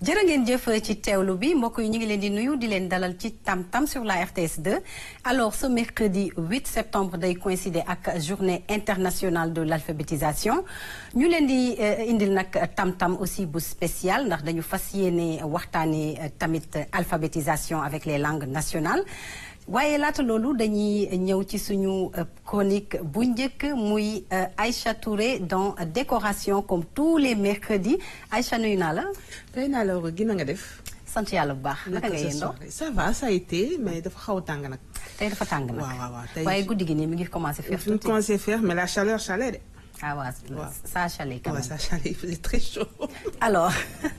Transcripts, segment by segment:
jërë ngeen jëf ci teewlu bi mbokk yi ñu ngi leen di nuyu di leen dalal ci Tam Tam sur la RTS 2 alors ce mercredi 8 septembre day coïncider ak journée internationale de l'alphabétisation ñu leen di indil nag Tam Tam aussi bu spécial ndax dañu fas yéene waxtaanee tamit alphabétisation avec les langues nationales waaye laata loolu dañuy ñëw ci suñu chronique bu njëkk muy Aïcha Touré dans décoration comme tous les mercredis Aïcha nuyu naa la. tey naa la gën nga def. sant yàlla bu baax. naka nga yendoo ça va ça a été mais dafa xaw a tàng nag. tey dafa tàng nag. waaw waaw waaw tey waaye guddi gi nii mi ngi commencé faire fi mu commencé faire mais la chaleur chaleur de. ah waaw ça a chalé quand même. ça a chalé il faisait très chaud. alors.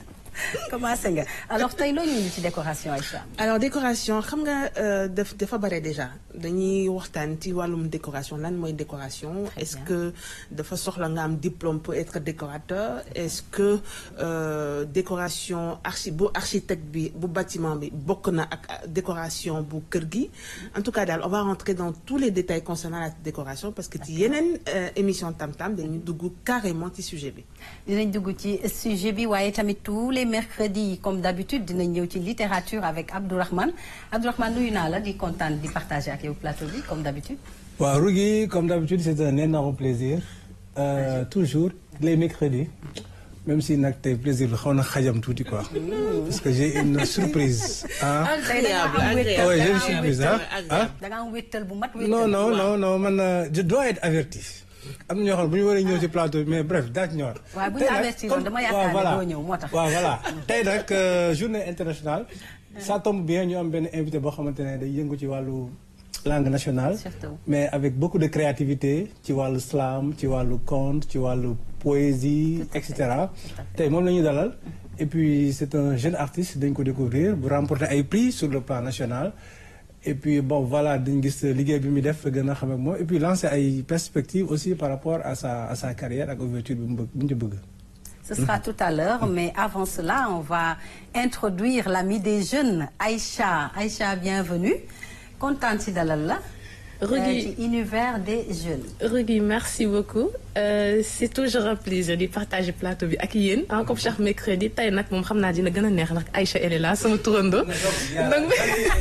commencé nga alors tey loo ñu ci décoration Aïcha. alors décoration xam nga daf dafa bare déjà dañuy waxtaan ci wàllum décoration lan mooy décoration. est-ce que dafa soxla nga am diplôme pour être décorateur est-ce que euh, décoration archi bu architecte bi bu bâtiment bi bokk na ak décoration bu kër gi. en tout cas daal on va rentrer dans tous les détails concernant la décoration parce que ci yeneen émission Tam Tam dañuy dugg carrément ci sujet bi. dinañ dugg ci sujet bi waaye tamit tous les mercredi comme d'habitude dinañ ñëw ci littérature avec Abdourahmane Abdourahmane nuyu naa la di kontaan di partager ak yow plateau bi comme d'habitude waaw Rougui comme d'habitude c'est un énorme plaisir euh, toujours les mercredis même si nag tey plaisir bi xaw na xajam tuuti quoi parce que j'ai une surprise ah agréable ah ouais j'ai une surprise ah ah da nga am wéttal bu mat non non non non man je dois être averti am na ñoo xam ne bu ñu waree ñëw ci plateau mais bref daa ci ñëwaat. waaw bu ñu avertir woon dama yaakaar ne doo ñëw moo tax. waaw voilà tey nag journée internationale. ça tombe bien ñu am benn invité boo xamante ne day yëngu ci wàllu langue nationale. surtout mais avec beaucoup de créativité ci wàllu slam ci wàllu conte ci wàllu poésie et cetera. tey moom la ñu dalal. et puis c'est un jeune artiste dañ ko découvrir bu remporter ay prix sur le plan national. et puis bon voilà dañu gis liggéey bi muy def gën a xam ak moom et puis lancer ay perspectives aussi par rapport à sa à sa carrière ak ouverture bi mu bëgg bi ñu bëgg. Ce sera tout à l'heure mais avant cela on va introduire l'ami des jeunes Aïcha Aïcha bienvenue kontaan ci dalal la. Rougui ci univers des jeunes. Rougui merci beaucoup euh, c'est toujours un plaisir di partager plateau bi ak yéen ah comme chaque mercredi tey nag moom xam naa dina gën a neex ndax Aïcha elle est là sama turando. donc.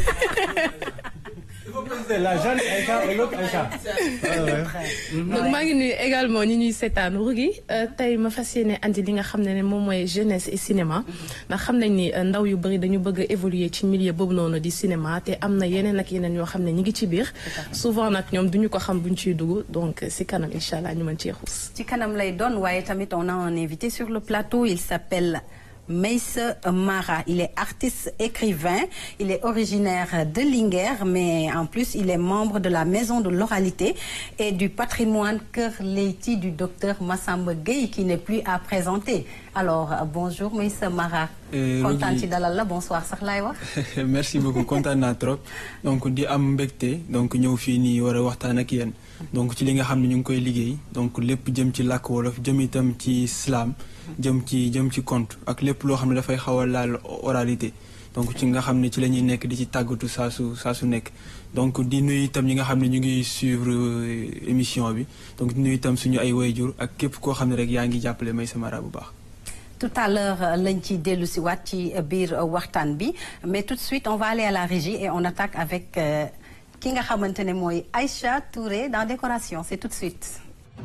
la jeune Aïcha et l'autre Aïcha. donc maa ngi nuyu également ñi ñuy seetaan Rougui tey ma fas yéene andi li nga xam ne moom mooy jeunesse et cinéma ndax xam nañ ni ndaw yu bëri dañu bëgg a évoluer ci milieu boobu noonu di cinéma te am na yeneen ak yeneen yoo xam ne ñi ngi ci biir souvent nag ñoom duñu ko xam buñ ciy dugg donc si kanam incha allah ñu mën cee xuus. ci kanam lay doon waaye tamit on a un invité sur le plateau il s'appelle Meïssa Mara il est artiste écrivain il est originaire de Linguère mais en plus il est membre de la maison de l'oralité et du patrimoine Kër Leyti du docteur Massamba Gueye qui n'est plus à présenter alors bonjour Meïssa Mara kontaan ci dalal la bonsoir sax laay wax merci beaucoup kontaan naa trop donc di am mbégte donc ñëw fii nii war a waxtaan ak yéen donc ci li nga xam ne ñu ngi koy liggéey donc lépp jëm ci làkk wolof jëm itam ci slam jëm ci jëm ci conte ak lépp loo xam ne dafay xaw a laal oralité donc ci nga xam ne ci la ñuy nekk di ci tàggatu saa su saa su nekk donc di nuyu itam ñi nga xam ne ñu ngi suivre émission bi donc di nuyu itam suñu ay wayjur ak képp koo xam ne rek yaa ngi jàppale Meïssa Mara bu baax tout à l'heure lañ ci dellu si waat ci biir waxtaan bi mais tout de suite on va aller à la régie et on attaque avec ki nga xamante ne mooy Aïcha Touré dans décoration c'est tout de suite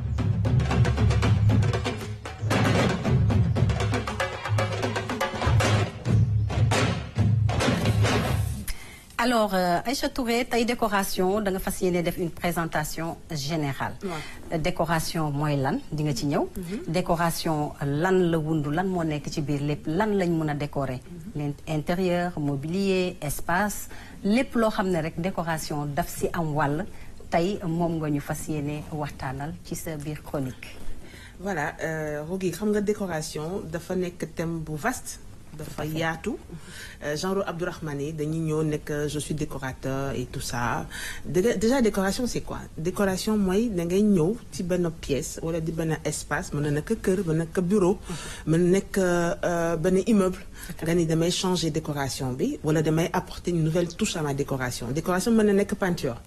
alors Aïcha Touré tey décoration da nga fas yéene def une présentation générale décoration mooy lan di nga ci ñëw décoration lan la wundu lan moo nekk ci biir lépp lan lañ mën a décorer l'intérieur mobilier espace lépp loo xam ne rek décoration daf si am wàll tey moom nga ñu fas yéene waxtaanal ci sa biir chronique voilà Rougui xam nga décoration dafa nekk thème bu vaste dafa yaatu genre Abdourahmane yi dañuy ñëw nekk je suis décorateur et tout ça déjà décoration c'est quoi décoration mooy da ngay ñëw ci benn pièce wala di benn espace mën na nekk kër mën na nekk bureau mën na nekk benn immeuble nga ni damay changer décoration bi wala damay apporter une nouvelle touche à ma décoration décoration mën na nekk peinture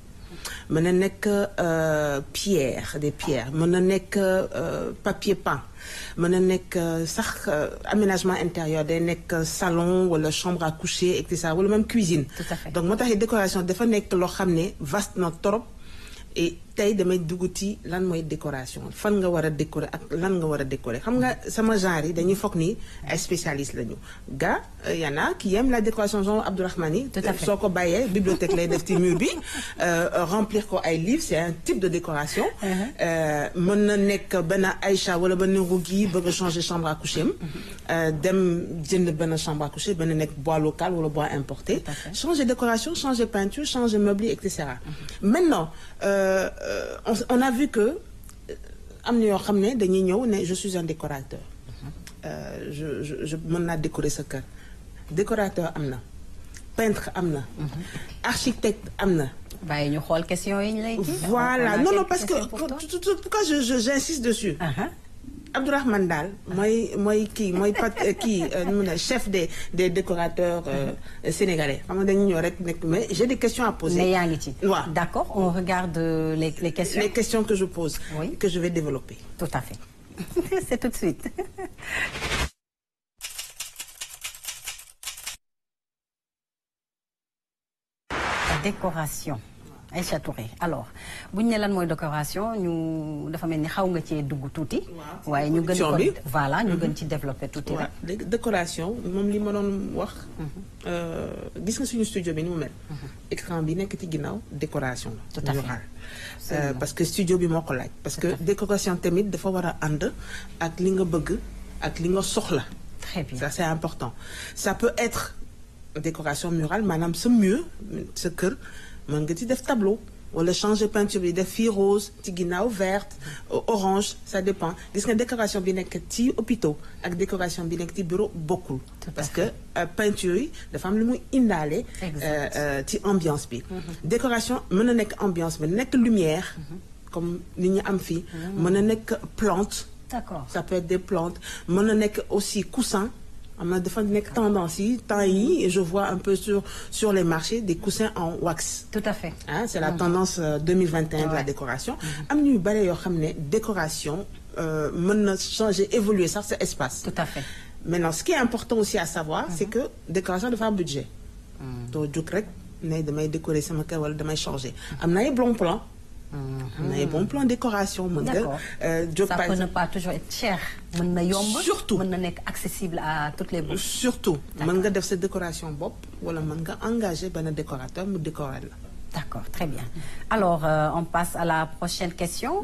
mën na nekk euh, pierre des pierres mën na nekk euh, papier peint mën na nekk euh, sax euh, aménagement intérieur day nekk salon wala chambre à coucher et cetera wala même cuisine. Tout à fait. donc moo tax décoration dafa nekk loo xam ne vaste na trop et tey damay dugg ci lan mooy décoration fan nga war a décorer ak lan nga war a décorer xam nga sama genre yi dañuy foog ni ay spécialistes lañu ga y en a qui aiment la décoration genre Abdourahmane Tout à fait. soo ko bàyyee bibliothèque lay def ci mur bi euh, remplir ko ay livres c'est un type de décoration Euh, mën na nekk benn Aïcha wala benn Rougui bëgg a changer chambre à coucher am euh, dem jënd benn chambre à coucher benn nekk bois local wala bois importé Tout à fait. changer décoration changer peinture changer meuble et cetera maintenant euh, euh, on, on a vu que euh, am na yoo xam ne dañuy ñëw ne je suis un décorateur Euh, je je je mën naa décorer sa kër décorateur am na peintre am na architecte am na bàyyi ñu xool question yi ñu lay kii. voilà On a non non quelques parce que questions pour toi. tout- tout- pourquoi je je j'insiste dessus Uh-huh. Abdourahmane Daal mooy mooy kii mooy pat kii euh, nu mu ne chef des des décorateurs euh, sénégalais xam nga dañu ñëw rek nekk mais j'ai des questions à poser mais yaa ngi ci. waaw d'accord on regarde euh, les les questions. les questions que je pose Oui. que je vais développer Tout à fait. C'est tout de suite. décoration Aïcha Touré alors bu ñu ne lan mooy décoration ñu dafa mel ni xaw nga cee dugg tuuti. Waaw. waaye ñu gën Production ko bi. voilà ñu gën ci développer tuuti waaw rek. léegi décoration moom li ma doon wax euh, gis nga suñu studio bi ni mu mel écran bi nekk ci ginnaaw décoration la Tout à fait. murale. Absolument. Euh, parce que studio bi moo ko laaj parce que décoration tamit dafa war a ànd ak li nga bëgg ak li nga soxla très bien ça c'est important ça peut être décoration murale maanaam sa mur sa kër mën nga ci def tableau wala changer peinture bi def fii rose ci ginnaaw verte euh, orange ça dépend gis nga décoration bi nekk ci hôpitaux ak décoration bi nekk ci bureau bokkul Tout à parce fait. que euh, peinture yi dafa am lu muy indaale Exact. euh, euh, ci ambiance bi décoration mën na nekk ambiance bi nekk lumière comme li ñu am fii mën na nekk plante d'accord ça peut être des plantes mën na nekk aussi coussin am na dafa nekk tendance yi temps yi et je vois un peu sur sur les marchés des coussins en wax tout à fait ah c'est la tendance euh, 2021 de la Ouais. décoration am ñuy bare yoo xam ne décoration euh, mën na changer évoluer sax sa espace tout à fait maintenant ce qui est important aussi à savoir c'est que décoration dafa am budget doo jóg rek ne damay décorer sama kër wala damay changer am na ay bon plan am na ay bon plan décoration mën nga D'accord. euh, jóg ça par peut ne exemple pas toujours être cher mën na yomb Surtout. mën na nekk accessible à toutes les bourses surtout D'accord. mën nga def sa décoration bopp wala mën nga engager benn décorateur mu décorer la D'accord, très bien. Alors, euh, on passe à la prochaine question.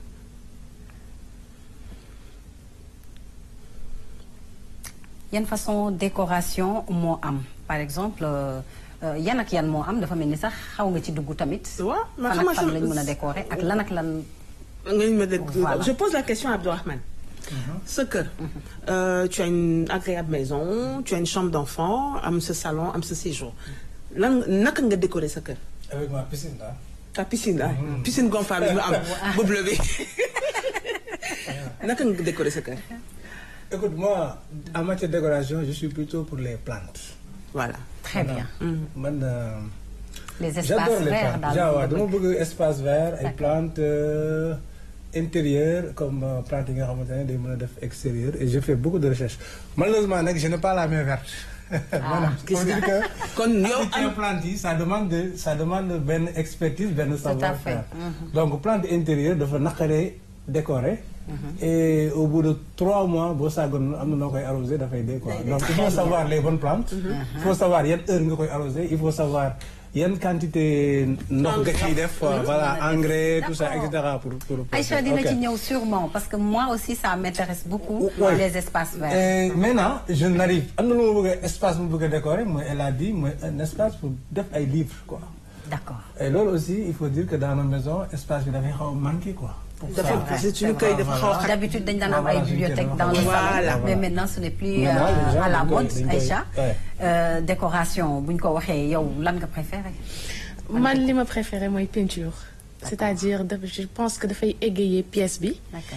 yan façon décoration moo am par exemple euh, euh, yan ak yan moo am dafa mel ni sax xaw nga ci dugg tamit. waaw ma fan xam ak fan nga lañ mën a décorer ak lan ak lan. nga ñu ma dégg Voilà. je pose la question à Abdourahmane sa kër euh, tu as une agréable maison tu as une chambre d'enfant am sa salon am sa séjour lan naka nga décorer sa kër avec ma piscine là. ta piscine la piscine gonflable bi mu am bu bleu bi naka nga décorer sa kër Écoute, moi, en matière de décoration, je suis plutôt pour les plantes. voilà Très bien. Man, euh, les espaces j'adore les verts plantes. daal Genre, moom waaw, nga dama bëgg. bëgg espace vert ay D'accord. plantes euh, intérieures comme euh, plantes yi nga xamante ne day mën a def extérieur et je fais beaucoup de recherches. Malheureusement nag je n'ai pas la main verte. Maanaam, gis faut dire nga. que kon yow entretien am plante yi ça demande de ça demande benn expertise benn savoir-faire. donc plante intérieure dafa naqaree décorer. et au bout de trois mois boo saagoon am na noo koy arrosé dafay dee quoi donc il faut savoir les bonnes plantes. il faut savoir yan heure nga koy arrosé il faut savoir yan quantité ndox nga ciy def. voilà engrais tout ça et cetera pour pour. pour Aïcha dina ok. ci ñëw sûrement parce que moi aussi ça m'intéresse beaucoup Ouais. les espaces verts. Et maintenant je n'arrive am na lu ma bëgg a espace mu bëgg a décorer mooy elle a dit mooy un espace pour def ay livres quoi. D'accord. et loolu aussi il faut dire que dans nos maisons espace bi dafay xaw a manqué quoi. dafa vrai, parce que c'est suñu vrai. kër dafa xaw a xat D'habitude dañ daan am ay Voilà, bibliothèques dans le Voilà. salon mais maintenant ce n'est plus Maintenant, euh, les gens à la dañ koy- mode dañ koy- Aïcha ouais. Euh, décoration bu ñu ko waxee yow lan nga préféré man li ma préféré mooy peinture c'est-à-dire daf- je pense que dafay égayer pièce bi D'accord.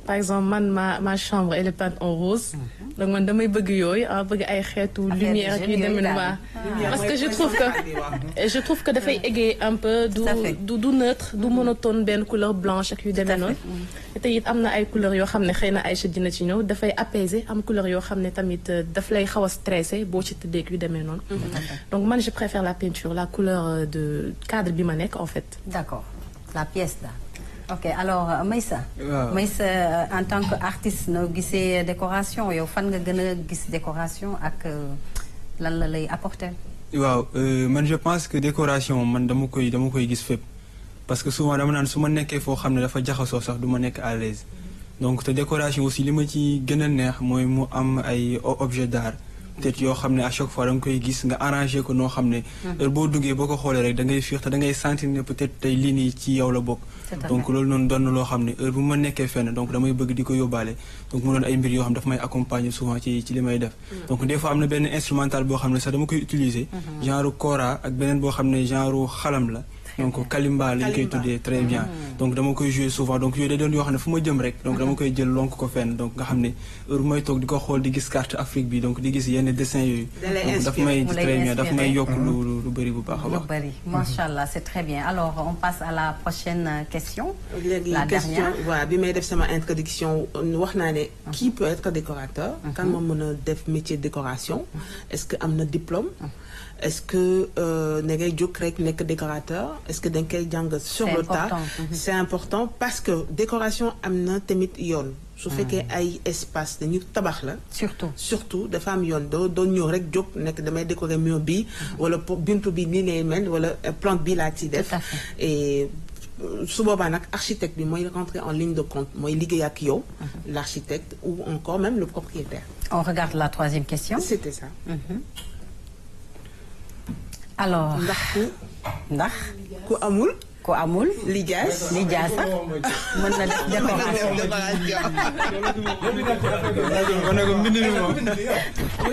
par exemple man ma ma chambre elle est peinte en rose donc man damay bëgg yooyu ah bëgg ay xeetu Affaire lumière ak yu hygiène demee yooyu waa daal. parce que je trouve que je trouve que dafay égayer un peu du Tout à fait. du du neutre du monotone benn couleur blanche ak yu demee noonu te it am na ay couleurs yoo xam ne xëy na Aïcha dina ci ñëw dafay apaiser am couleur yoo xam ne tamit euh, daf lay xaw a stressé boo ci tëddee ak yu demee noonu donc man je préfère la peinture la couleur euh, de cadre bi ma nekk en fait d'accord la pièce là ok alors euh, Maïssa Waaw. Maïssa euh, en tant que artiste noo gisee décoration yow fan nga gën a gis décoration ak euh, lan la lay apporter waaw euh, man je pense que décoration man dama koy dama koy gis fépp parce que souvent dama naan su ma nekkee foo xam ne dafa jaxasoo sax du ma nekk à l'aise donc te décoration aussi li ma ci gën a neex mooy mu am ay o- objet d'art peut-être yoo xam ne à chaque fois da nga koy gis nga arrangé ko noo xam ne heure boo duggee boo ko xoolee rek da ngay fiix te da ngay sentir ne peut-être tey lii nii ci yow la bokk Tout à donc fait. loolu noonu doon na loo xam ne heure bu ma nekkee fenn donc damay bëgg di ko yóbbaale donc mu doon ay mbir yoo xam ne dafa may accompagner souvent ci ci li may def donc des fois am na benn instrumental boo xam ne sax dama koy utiliser genre kora ak beneen boo xam ne genre xalam la donc kalimba lañ koy Kalimba. tuddee très bien donc dama koy jouer souvent donc yooyu day doon yoo xam ne fu ma jëm rek donc dama koy jël lonk ko fenn donc nga xam ne heure bu may toog di ko xool di gis carte Afrique bi donc di gis yenn dessin yooyu Da lay donc daf inspirer. may Mu lay très bien daf may inspirer. yokk lu lu- lu bëri bu baax a lu baax bari macha allah c'est très bien alors on passe à la prochaine euh, question léegi la question dernière voilà bi may def sama introduction wax naa ne qui peut être décorateur kan moo mën a def métier de décoration est-ce que am na diplôme est-ce que euh, da ngay jóg rek nekk décorateur est-ce que da nga koy jàng sur C'est le tas important. Mhm. c'est important parce que décoration am na tamit yoon su fekkee ay espace dañu tabax la surtout surtout dafa am yoon doo doo ñëw rek jóg nekk damay décorer mur bi wala po- buntu bi nii lay mel wala euh, plante bi laa ci def Tout à fait. et euh, su boobaa nag architecte bi mooy rentrer en ligne de compte mooy liggéey ak yow l'architecte ou encore même le propriétaire on regarde la troisième question c'était ça alors ndax ku ndax ku amul ku amul lijaas li jaasa mën na def décoration kon nag mbind mi moom oui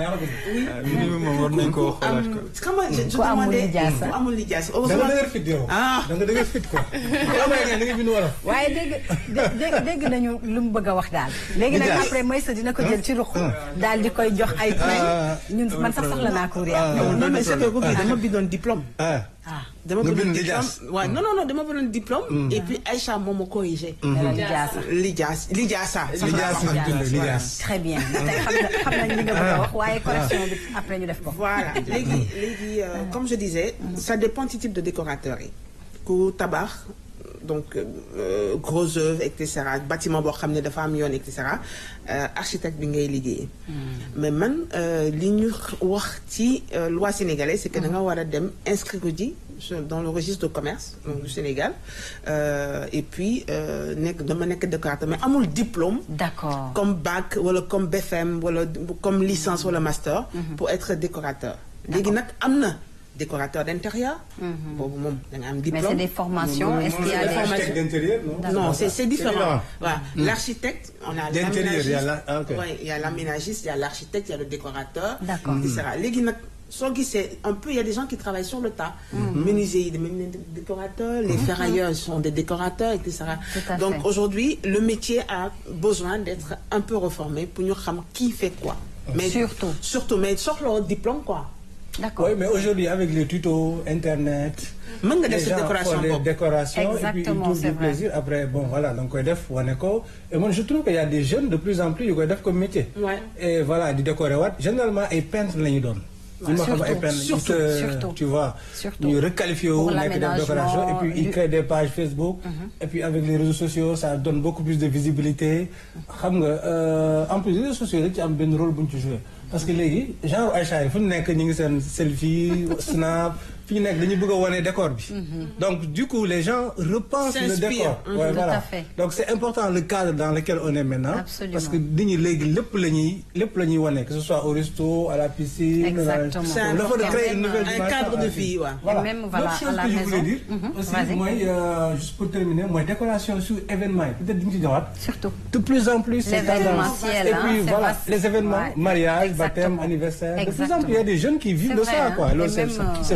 mbind mi moom war nañ koo xoolaat am ko xam nga je je Ku amul demandais lijaasa. ku amul lijaas da nga heureusement dëgër fit yow. Ah. da nga dëgër fit quoi. bu amee da ngay bind wolof. waaye dégg dé- dégg dégg nañu lu mu bëgg a wax daal léegi nag Lijaas. après Maïssa dina ko jël ci ruq daal di koy jox ay point ñun man sax soxla naa ko réer non mais c'est que kooku dama bindoon diplôme ah. ah dama Nga bindoon bind diplôme lijaas. waaw non non non dama bindoon diplôme et puis Aïcha moom ma corrigé dana li jaasa lijaas lijaasa lijaas lañ bind lijaas. très bien tey xam na xam nañ li nga bëgg a wax waaye correction bi après ñu def ko Voilà léegi léegi euh, comme je disais ça dépend ci type de décorateur yi ku tabax donc euh, gros œuvre et cetera bâtiment boo xam ne dafa am yoon et cetera euh, architecte bi ngay liggéey mais man euh, li ñu wax ci euh, loi sénégalaise c'est que da nga war a dem inscrire ko ji sur- dans le registre de commerce donc du Sénégal euh, et puis euh, nekk dama nekk décorateur mais amul diplôme d'accord comme bac wala comme BFM wala comme licence wala master pour être décorateur léegi nag am na décorateur d'intérieur boobu moom da nga am mais c'est diplôme des formations est-ce qu'il y a des architecte d'intérieur non. non c'est c'est différent différent. voilà l'architecte on a D'intérieur, il y a l'aménagiste la- ah, ok. ouais, il y a l'aménagiste il y a l'architecte il y a le décorateur D'accord. et cetera léegi nag soo gisee un peu il y a des gens qui travaillent sur le tas menuisiers yi dañu leen di décorateurs les ferrailleurs sont des décorateurs et cetera Tout à donc fait. aujourd'hui le métier a besoin d'être un peu reformé pour ñu xam qui fait quoi mais Surtout. surtout mais soxla diplôme quoi d'accord Oui, mais aujourd'hui, avec les tutos, Internet, mën nga les def sa gens décoration font des bopp décorations et puis ils Exactement, trouvent c'est du vrai. plaisir. Après, bon, voilà, donc, koy def, wane ko. Et moi, je trouve qu'il y a des jeunes de plus en plus, ils koy def comme métier. Ouais. Et voilà, di décorer waat. Généralement, ay peintre la ñu doon. ñu ma xam ay surtout, peintre ils surtout, se- surtout. tu vois. Surtout. ñu requalifié Pour wu nekk def l'aménagement décoration et puis ils du- créent des pages Facebook. Et puis avec les réseaux sociaux, ça donne beaucoup plus de visibilité. xam nga euh, en plus les réseaux sociaux dañ ci am benn rôle bu ñu ci joué. parce que léegi genre Aïcha yi fu ñu nekk ñu ngi seen selfie snap fi ñu nekk dañu bëgg a wane décor bi. donc du coup les gens repensent le S'inspirent. décor. Mhm. Ouais, Tout voilà. à fait. donc c'est important le cadre dans lequel on est maintenant. Absolument. parce que nit ñi léegi lépp la ñuy lépp la ñuy wane que ce soit au resto à la piscine. Exactement. dans- C'est le fait de important. créer une nouvelle Un dimension cadre de à la vie, ouais. Voilà. Et même, voilà, L'autre chose à la que je voulais maison. dire Mhm. aussi Vas-y. mooy euh, juste pour terminer mooy décoration sur événement yi peut-être di nga ci ñëwaat. surtout de plus en plus c'est L'événementiel, tendance. et hein, puis c'est voilà vaste. les événements Ouais. mariage baptême Exactement. anniversaire de plus en Exactement. plus il y a des jeunes qui vivent C'est de vrai, ça hein. quoi Et loolu c'est même, euh, c'est les opportunités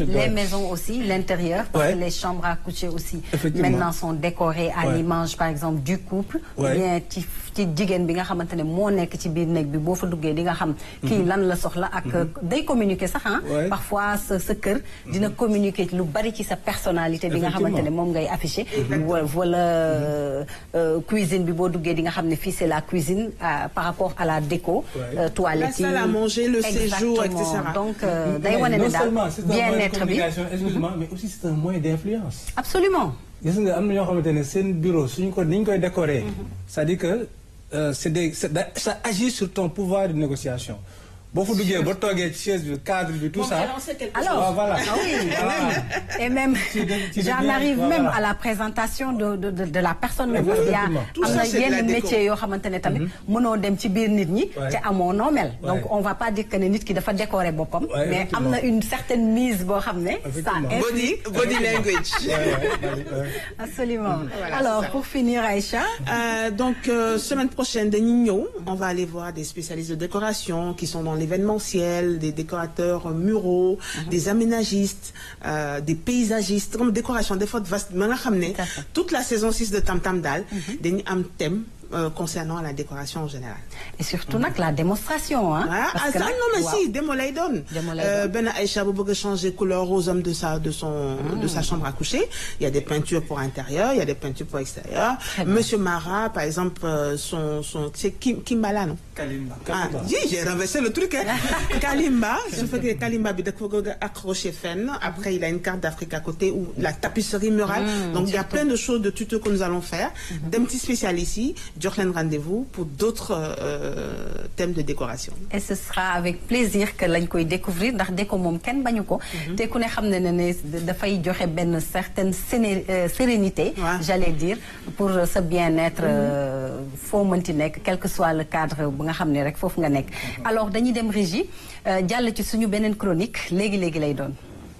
ouais. les maisons aussi l'intérieur parce Ouais. que les chambres à coucher aussi Effectivement. maintenant sont décorées à Ouais. l'image par exemple du couple ou Ouais. bien ci ci jigéen bi nga xamante ne moo nekk ci biir néeg bi boo fa duggee di nga xam kii lan la soxla ak day communiquer sax ah Ouais. parfois sa sa kër dina communiquer lu bari ci sa personnalité bi nga Effectivement. xamante ne moom ngay afficher wa- wala euh, euh, cuisine bi boo duggee di nga xam ne fii c'est la cuisine euh, par rapport à la déco Ouais. euh, toilette La salle à manger, le séjour, etc. donc euh, day Mais wane non ne daal seulement c'est un moyen de bien-être bi communication excuse-moi mais aussi c'est un moyen d'influence absolument gis nga am na ñoo xamante ne seen bureau suñu ko ni ñu koy décorer c'est-à-dire que euh, c'est des c'est da- ça agit sur ton pouvoir de négociation boo fa duggee ba toogee ci chaise bi cadre bi tout ça Alors, Ah, voilà. ah oui, et Voilà. même, et même Tu de- tu j'en deviens- arrive voilà. même à la présentation de de de, de la personne même. Effectivement. Il y a Tout am ça, na c'est de la yenn déco. métiers yoo xamante ne tamit mënoo dem ci biir nit ñi. Ouais. te amoo noo mel. Ouais. donc on va pas dire que ne nit ki dafa décorer boppam. Ouais, mais am na une certaine mise boo xam ne. ça Effectivement. Body, influe. body language. Ouais, ouais, ouais, ouais. absolument. Voilà, alors c'est ça. pour finir Aïcha. Euh, donc, euh, semaine prochaine, de Nino, on va aller voir des spécialistes de décoration qui sont dans l'événementiel, des décorateurs euh, muraux, des aménagistes, euh, des paysagistes, comme décoration, des fois, vaste. Mais on a ramené Tout à fait. toute la saison 6 de Tam Tam Dal, des un thème euh, concernant la décoration en général. et surtout nag la démonstration hein. Ah, parce ah, que ça, nag, non, mais waaw. si, démo lay doon. Démo lay Euh, doon. Ben Aïcha bu bëgg a changer couleur aux hommes de sa, de son, de sa chambre à coucher. Il y a des peintures pour intérieur, il y a des peintures pour extérieur. Très bien. Monsieur Mara, par exemple, euh, son, son, c'est Kim, Kimbala, non? Kalimba. Ah, oui, j'ai renversé le truc, hein. Kalimba, je fais que Kalimba, bi da ko bëgg a accroché fenn. Après, il a une carte d'Afrique à côté ou la tapisserie murale. Donc, il y a plein de choses, de tutos que nous allons faire. D'un petit spécialiste ici, jox leen rendez-vous pour d'autres euh, thèmes de décoration. et ce sera avec plaisir que lañ koy découvrir ndax déco moom kenn bañu ko te ku ne xam ne ne ne dafay joxe benn certaine séné- euh, sérénité Ouais. j'allais dire pour sa bien-être euh, foo mënti nekk quel que soit le cadre bu nga xam ne rek foofu nga nekk alors dañuy dem régie euh, jàll ci suñu beneen chronique léegi-léegi lay doon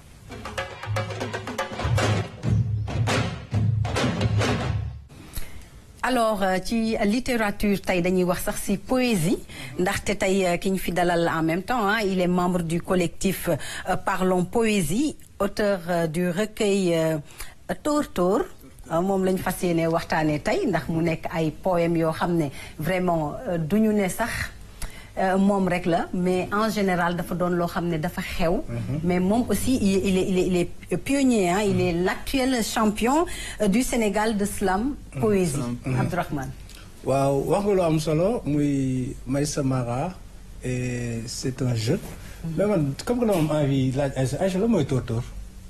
alors euh, ci littérature tey dañuy wax sax ci poésie ndaxte tey euh, ki ñu fi dalal en même temps hein, il est membre du collectif euh, Parlons Poésie auteur euh, du recueil euh, Tóor Tóor euh, moom lañ fas yéene waxtaanee tey ndax mu nekk ay poèmes yoo xam ne vraiment euh, duñu ne sax euh, moom rek la mais en général dafa doon loo xam ne dafa xew. mais moom aussi il est il est il est, il est pionnier hein, il est l'actuel champion euh, du Sénégal de slam poésie. Abdourahmane. waaw wax nga lu am solo muy Maïssa Mara et c'est un jeu. mais man comme que dama am envie laaj Aïcha Aïcha la mooy tóor-tóor.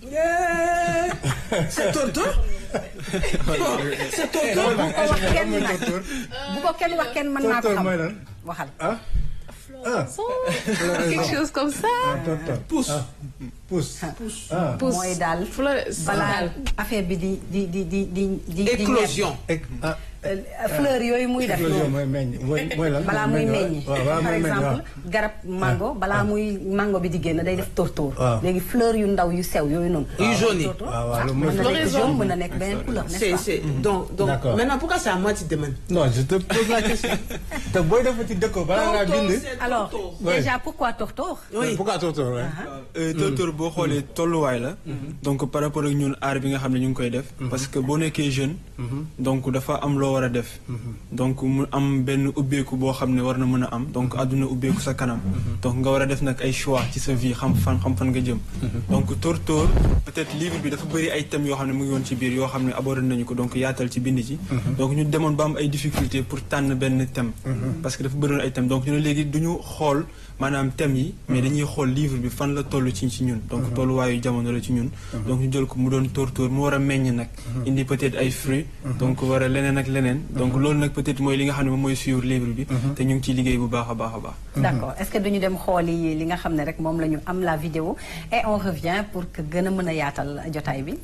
C'est Toto C'est Eh, Toto loolu nag wax Aïcha kenn mooy nag. tóor-tóor. bu ko kenn wax kenn mën naa ko tóor-tóor xam mooy lan waxal. ah. ah quelque chose comme ça. ah tóor-tóor. Pousse. ah pousse. ah Pousse. mooy daal Fleur- balaa affaire bi di di di di di di. di Éclosion. ek ah. Euh, fleur yooyu muy def éclosion noonu. mooy meññ mooy mooy lan. balaa muy meññi waaw balaa par muy meññ exemple waaw. garab mango balaa muy mango bi di génn day def tóortóor waaw. léegi fleur yu ndaw yu sew yooyu noonu Yu jaune yi. tóortóor waaw waaw ah, loolu mën mooy na nekk floraison. jaune mën na nekk beneen couleur n'est-ce C'est, pas c'est, donc, donc, D'accord. maintenant, pourquoi c'est à moi tu te demandes non je te pose la question. te booy def ci dëkk balaa ngaa bind. alors Ouais. déjà pourquoi tóortóor Oui. pourquoi tóor-tóor ouais. Euh, tóor-tóor boo xoolee tolluwaay la. donc par rapport ak ñun aar bi nga xam ne ñu ngi koy def. parce que boo nekkee jeune. donc dafa am loo war a def. donc mu am benn ubbeeku boo xam ne war na mën a am donc àdduna ubbeeku sa kanam. donc nga war a def nag ay choix ci sa vie xam fan xam fan nga jëm. donc tóor-tóor peut-être livre bi dafa bëri ay thèmes yoo xam ne mu ngi woon ci biir yoo xam ne abordé nañu ko donc yaatal ci bind ci. donc ñu demoon ba am ay difficultés pour tànn benn thème. parce que dafa bëriwoon ay thèmes donc ñu ne léegi du ñu xool. maanaam thèmes yi mais dañuy xool livre bi fan la toll ci ci ñun donc tolluwaayu jamono la ci ñun donc ñu jël ko mu doon tóor-tóor mu war a meññ nag indi peut-être ay fruits donc war a leneen ak leneen donc loolu nag peut-être mooy li nga xam ne moom mooy suivre livre bi te ñu ngi ciy liggéey bu baax a baax a baax d'accord est-ce que duñu dem xooli li nga xam ne rek moom la ñu am la vidéo et on revient pour que gën a mën a yaatal jotaay bi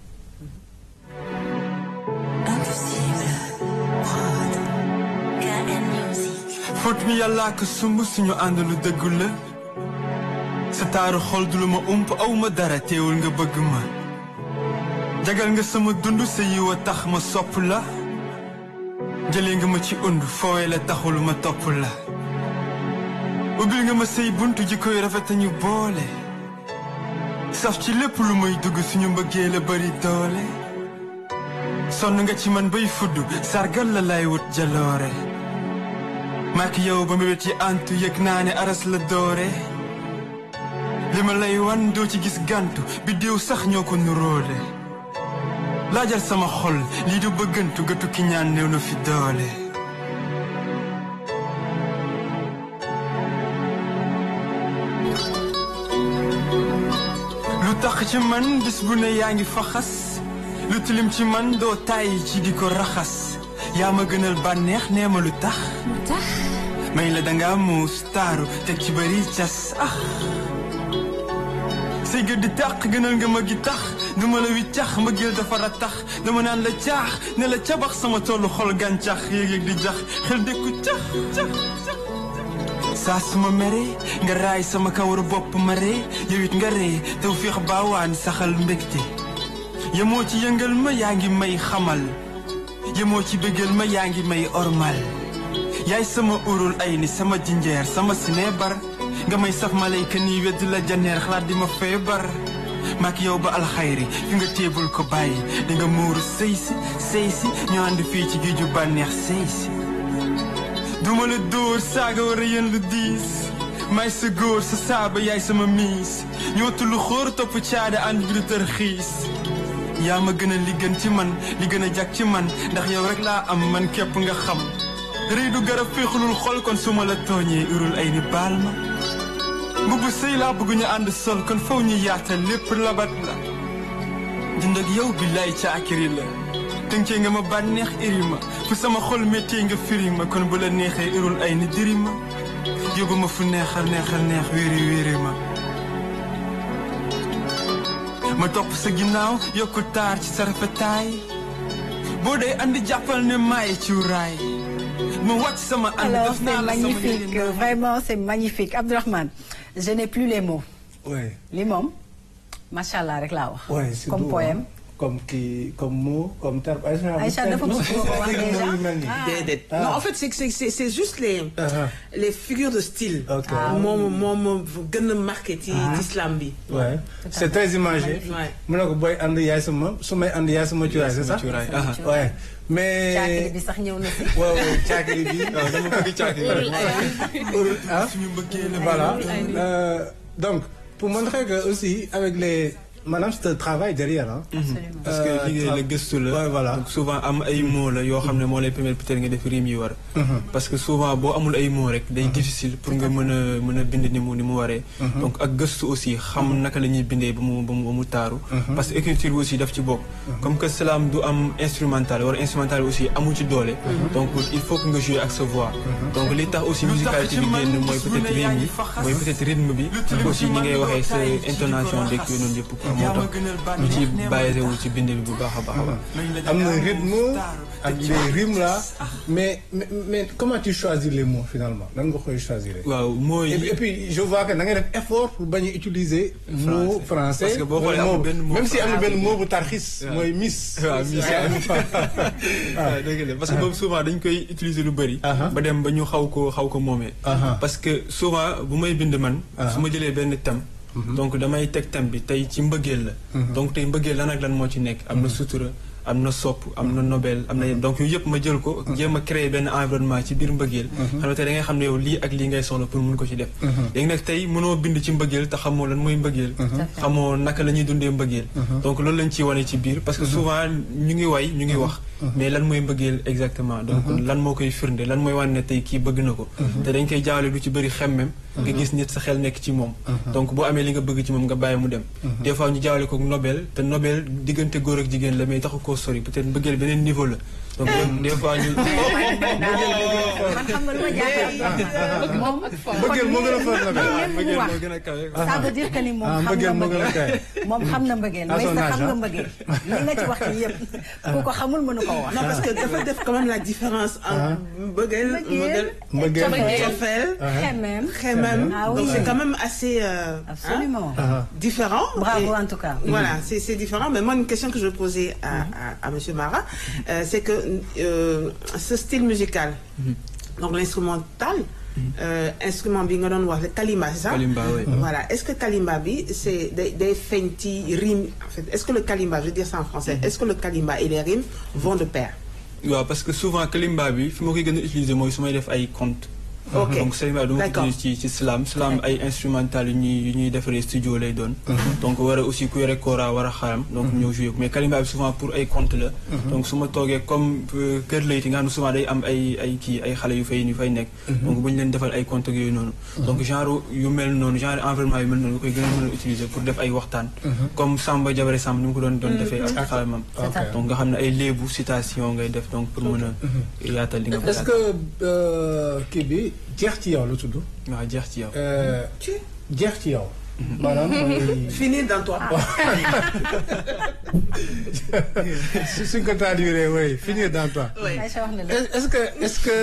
fóot mi yàllaa ko sumb suñu ànd lu dëggu la sa taaru xol du lu ma ump aw ma dara teewul nga bëgg ma jagal nga sama dund sa yiw a tax ma sopp la jëlee nga ma ci und foowe la taxul ma topp la ubbil nga ma say buntu ji koy rafet ñu boole saf ci lépp lu muy dugg suñu mbëggee la bari doole sonn nga ci man bay fudd sargal la lay wut jaloore maak yow ba mébét yi antu yëg naa ne aras la doore li ma lay wan doo ci gis gàntu biddiw sax ñoo ko nuróole laajal sama xol lii du bëggantu ga tukki ñaan néew na fi doole lu tax ci man bis bu ne yaa ngi faxas lu tilim ci man doo tàyyi ci di ko raxas yaa ma gënal bànneex nee ma lu tax may la danga muus taaru teg ci bari cas ah say gët di tàq gënal nga ma gi tax duma la wi cax ma gël dafa ra tax dama naan la caax ne la cabax sama tollu xol gàncax yéeg-yéeg di jax xel dékku cax cax cax saa suma mere nga raay sama kawar bopp ma ree yow it nga ree taw féex baawaan saxal mbégte yemoo ci yëngal ma yaa ngi may xamal yemoo ci bëggal ma yaa ngi may ormal yaay sama urul ay ni sama jinjeer sama sineebar nga may saf malayka nii weddu la janeer xalaat di ma feebar maak yow ba alxayri fi nga téebul ko bàyyi di nga muuru sëy si sëy si ñu ànd fii ci géeju bànneex sëy si duma la dóor saaga war a yéen lu diis may sa góor sa saaba yaay sama miis ñoo tullu xóor topp caada ànd bi du tër xiis yaa ma gën a li gën ci man li gën a jag ci man ndax yow rek laa am man képp nga xam rëy du garab féexulul xol kon su ma la tooñee urul ay ni baal ma mbubb sëy laa bëgg ñu ànd sol kon faw ñu yaatal lépp labat la dund ak yow billaay caakiri la tënkee nga ma bànneex iri ma fu sama xol méttee nga firi ma kon bu la neexee urul ay ni diri ma yóbbu ma fu neexal neexal neex wéeri wéeri ma ma topp sa ginnaaw yokku taar ci sa rafetaay boo dee andi jàppal ne maay ci raay ma wàcc sama ànd Alors, def c'est naa la sama magnifique. njëriñ. Vraiment, c'est magnifique. Abdourahmane, je n'ai plus les mots. Ouais. li moom macha allah rek laa wax. Ouais, c'est comme doux, poème. hein. Comme qui, comme mot, comme terme. Aïcha, Aïcha, dafa non, bëgg ko wax c'est déjà. mots yu mel nii. Ah. Déedéet. Ah. Non, en fait, c'est c'est c'est c'est juste les Uh-huh. les figures de style. Ok. Ah. moom moom gën a marqué ci Ah. ci islam bi. Ouais. C'est très imagé. Ouais. mu ne ko booy ànd yaay sama su may ànd yaay sama cuuraay c'est ça. cuuraay, aha. Ouais. mais. caakiri bi sax ñëw na si. waaw waaw caakiri bi. waaw dama bëgg caakiri bi. Urul ah. suñu mbëggee la Voilà. Euh, donc, pour montrer que aussi, avec les. Madame, c'est un travail derrière. Hein. Absolument. parce que Euh, liggéey la tra- gëstu la Ouais, voilà. donc souvent am ay mots la yoo xam ne moo lay permettre peut-être nga def rime yi war parce que souvent boo amul ay mots rek day difficile pour nga mën a mën a bind ni mu ni mu waree donc ak gëstu aussi xam naka la ñuy bindee ba mu ba mu ba mu taaru parce que écriture bi aussi daf ci bokk comme que salaam du am instrumental wala instrumental aussi amu ci doole donc il faut que nga jouer ak sa voix donc li tax aussi musicalité bi génn mooy peut-être rime yi mooy peut-être rythme bi aussi ñi ngay waxee sa intonation dëkk yooyu noonu yëpp moo tax ñu ci bàyyi wu ci bind bi bu baax a baax a baax am na rythme ak les rimes là mais, mais mais comment tu choisis les mots finalement nan nga koy choisir. waaw mooy et puis, et puis je vois que da ngay def effort pour bañ a utiliser mot français. Parce que boo xoolee mooy amul mot- benn mot même si am na français. benn mot bu tarxis. mooy miss. waaw miss waaw dëgg la parce que boobu souvent dañ koy utiliser lu bëri. Aha. ba dem ba ñu xaw ko xaw ko moomee. Aha. parce que souvent bu may bind man. su ma jëlee benn thème. donc damay teg thème bi tey ci mbëggeel la. donc tey mbëggeel lan ak lan moo ci nekk am na sutura am na sopp am na nobel am na donc yooyu yëpp ma jël ko. jéem a créer benn environnement ci biir mbëggeel. xam nga tey da ngay xam ne yow lii ak lii ngay soxla pour mun ko ci def. léegi nag tey mënoo bind ci mbëggeel te xamoo lan mooy mbëggeel. xamoo naka la ñuy dundee mbëggeel. donc loolu lañ ciy wane ci biir parce que souvent ñu ngi way ñu ngi wax. mais lan mooy mbëggeel exactement donc lan moo koy firnde lan mooy wane ne tey kii bëgg na ko te dañ koy jaawale lu ci bëri xemmem nga gis nit sa xel nekk ci moom donc boo amee li nga bëgg ci moom nga bàyyi mu dem des fois ñu jaawale ko nobel te nobel diggante góor ak jigéen la mais taxu koo sori peut-être mbëggeel beneen niveau la donc des fois ñu man xam nga lu ma jaaxal. moom mbëggeel moo gën a fort nobel. kon même bu mu mbëggeel wax moo gën a kawe ça veut dire que ni moom Ah, xam mbëggeel nga moo gën a mbëggeel moom xam na mbëggeel À mais son sa âge, xam nga hein. mbëggeel li nga ci wax ci yëpp ku ko xamul mënu ko wax. Non, parce que dafa def quand même la différence entre mbëggeel mbëggeel mbëggeel cofeel xemem xemem Ah oui. donc c'est quand même assez euh, absolument hein, différent bravo Et- en tout cas. Voilà, c'est c'est différent. Mais moi, une question que je veux poser à, à, à Monsieur Marat, euh, c'est que euh, ce style musical, donc l'instrumental, euh, instrument bi nga doon wax le kalimba c'est ça Kalimba, oui. voilà est-ce que kalimba bi c'est day day feeñ ci rime en fait est-ce que le kalimba je veux dire ça en français est-ce que le kalimba et les rimes vont de pair waaw parce que souvent kalimba bi fi ma koy gën a utiliser mooy su may def ay compte Ok. donc kalimba du ma ko D'accord. utiliser ci ci slam slam ay instrumental yu ñuy yu ñuy defaree studio lay doon donc war a aussi ku yore kora war a xaram donc ñëw jouer ko mais kalimba bi souvent pour ay compte la donc su ma toogee comme euh, kër layti nga xam ne souvent day am ay ay kii ay xale yu fay yu fay nekk donc bu ñu leen defal ay compte ak yooyu noonu donc genre yu mel noonu genre environnement yu mel noonu nga koy gën a mën a utiliser pour def ay waxtaan comme Samba Jabare Samb ni mu ko doon doon defee ak xalamam donc nga xam ne ay léebu citation ngay def donc pour mën a yaatal li nga est-ce que euh, kii bi jeex ci yow lu tudd. waaw jeex ci yow Euh, jeex ci yow. maanaam mooy. finir dans toi su suñ ko traduire oui finir dans toi. Aïcha wax na la. est-ce que est-ce que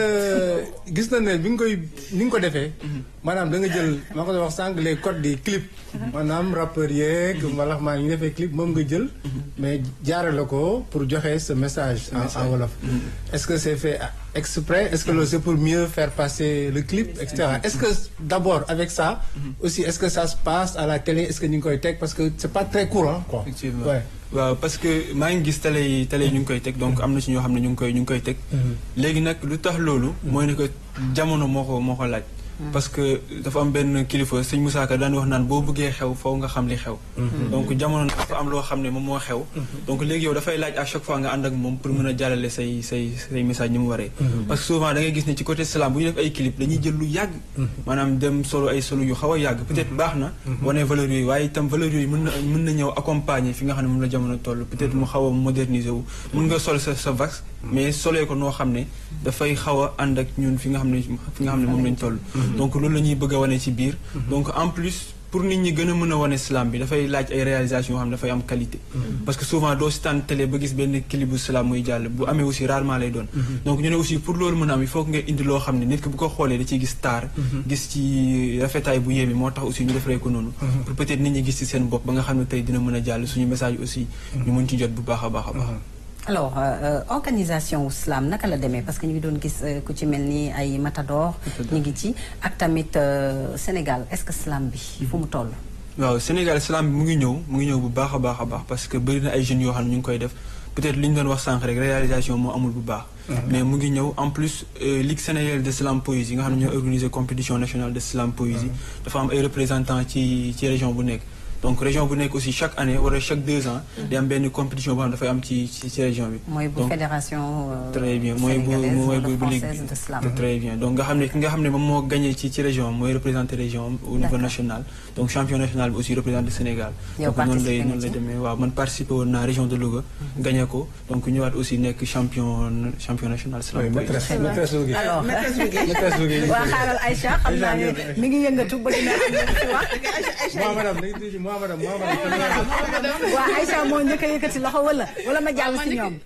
gis na ne bi nga koy ni nga ko defee. maanaam da nga jël maa ko doon wax sànq les codes des clips. maanaam rappeurs yeeg mbalax maa ngi defee clip moom nga jël. mais jaarale ko pour joxe ce message en en wolof. est-ce que c'est fait exprès est-ce que loolu c'est pour mieux faire passer le clip et cetera est-ce que d'abord avec ça. aussi est-ce que ça se passe à la télé est-ce que ñu ngi koy teg parce que c'est pas très courant quoi. effectivement Ouais. waaw parce que maa ngi gis télé yi télé yi ñu ngi koy teg donc am na ci ñoo xam ne ñu ngi koy ñu ngi koy teg léegi nag lu tax loolu mooy ne que jamono moo ko moo ko laaj parce que dafa am benn kilifa sëñ Moussa Ka daan wax naan boo bëggee xew faw nga xam li xew donc jamono nag dafa am loo xam ne moom moo xew donc léegi yow dafay laaj à chaque fois nga ànd ak moom pour mën a jàllale say say say message ni mu waree parce que souvent da ngay gis ne ci côté slam bu ñu def ay clip dañuy jël lu yàgg maanaam dem solo ay solo yu xaw a yàgg peut-être baax na wane valeurs yooyu waaye itam valeurs yooyu mën na mën na ñëw accompagner fi nga xam ne moom la jamono toll peut-être mu xaw a moderniser wu mën nga sol sa sa vax mais solee ko noo xam ne dafay xaw a ànd ak ñun fi nga xam ne fi nga xam ne moom lañ toll donc loolu la ñuy bëgg a wane ci biir donc en plus pour nit ñi gën a mën a wane slam bi dafay laaj ay réalisation yoo xam ne dafay am qualité parce que souvent doo si tànn télé ba gis benn clip bu slam muy jàll bu amee aussi rarement lay doon donc ñu ne aussi pour loolu mën a am il faut que nga indi loo xam ne nit ki bu ko xoolee da ciy gis taar gis ci rafetaay bu yéeme moo tax aussi ñu defaree ko noonu pour peut-être nit ñi gis ci seen bopp ba nga xam ne tey dina mën a jàll suñu message aussi ñu mën ci jot bu baax a baax a baax alors euh, organisation wu slam naka la demee parce que ñu ngi doon gis euh, ku ci mel ni ay Matador ñu ngi ci ak tamit euh, Sénégal est-ce que slam bi fu mu toll waaw Sénégal slam bi mu ngi ñëw mu ngi ñëw bu baax a baax a baax parce que bëri na ay jeunes yoo xam ne ñu ngi koy def peut-être li ñu doon wax sànq rek réalisation moo amul bu baax mais mu ngi ñëw en plus euh, Ligue sénégalaise de slam poésie nga xam ne ñoo organiser compétition nationale de slam poésie dafa am ay représentants ci ci région bu nekk donc région bu nekk aussi chaque année wala chaque deux ans day am benn compétition boo xam ne dafay am ci ci ci région bi mooy bu Donc, fédération euh, très bien mooy bu sénégalaise mooy wala bu bu ligue française de slam bi très bien donc nga xam ne ki nga xam ne moom moo gagné ci ci région mooy représenté région au niveau D'accord. national donc champion national bi aussi représenté Sénégal Yow donc noonu lay participé nga noonu lay ci? demee waaw man participé woon naa région de Louga gagné ko donc ñëwaat aussi nekk champion champion national slam oui poésie. maîtresse maîtresse Louga. alors maîtresse Louga. waa xaaral Aïcha xam naa ne mi ngi yëngatu bëgg na am lu mu ci wax moi madame dañuy tudd moi madame moi madame. waa Aïcha moo njëkk a yëkkati loxo wala wala ma jàll si ñoom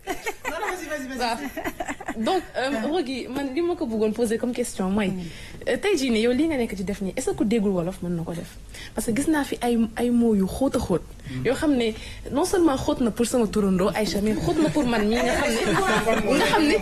waaw donc Rougui man li ma ko bëggoon poser comme question mooy tey jii nii yow lii nga nekk ci def nii est-ce que ku déggul wolof mën na ko def parce que gis naa fi ay ay mots yu xóot a xóot yoo xam ne non seulement xóot na pour sama turandoo Aïcha mais xóot na pour man mii nga xam ne nga xam ne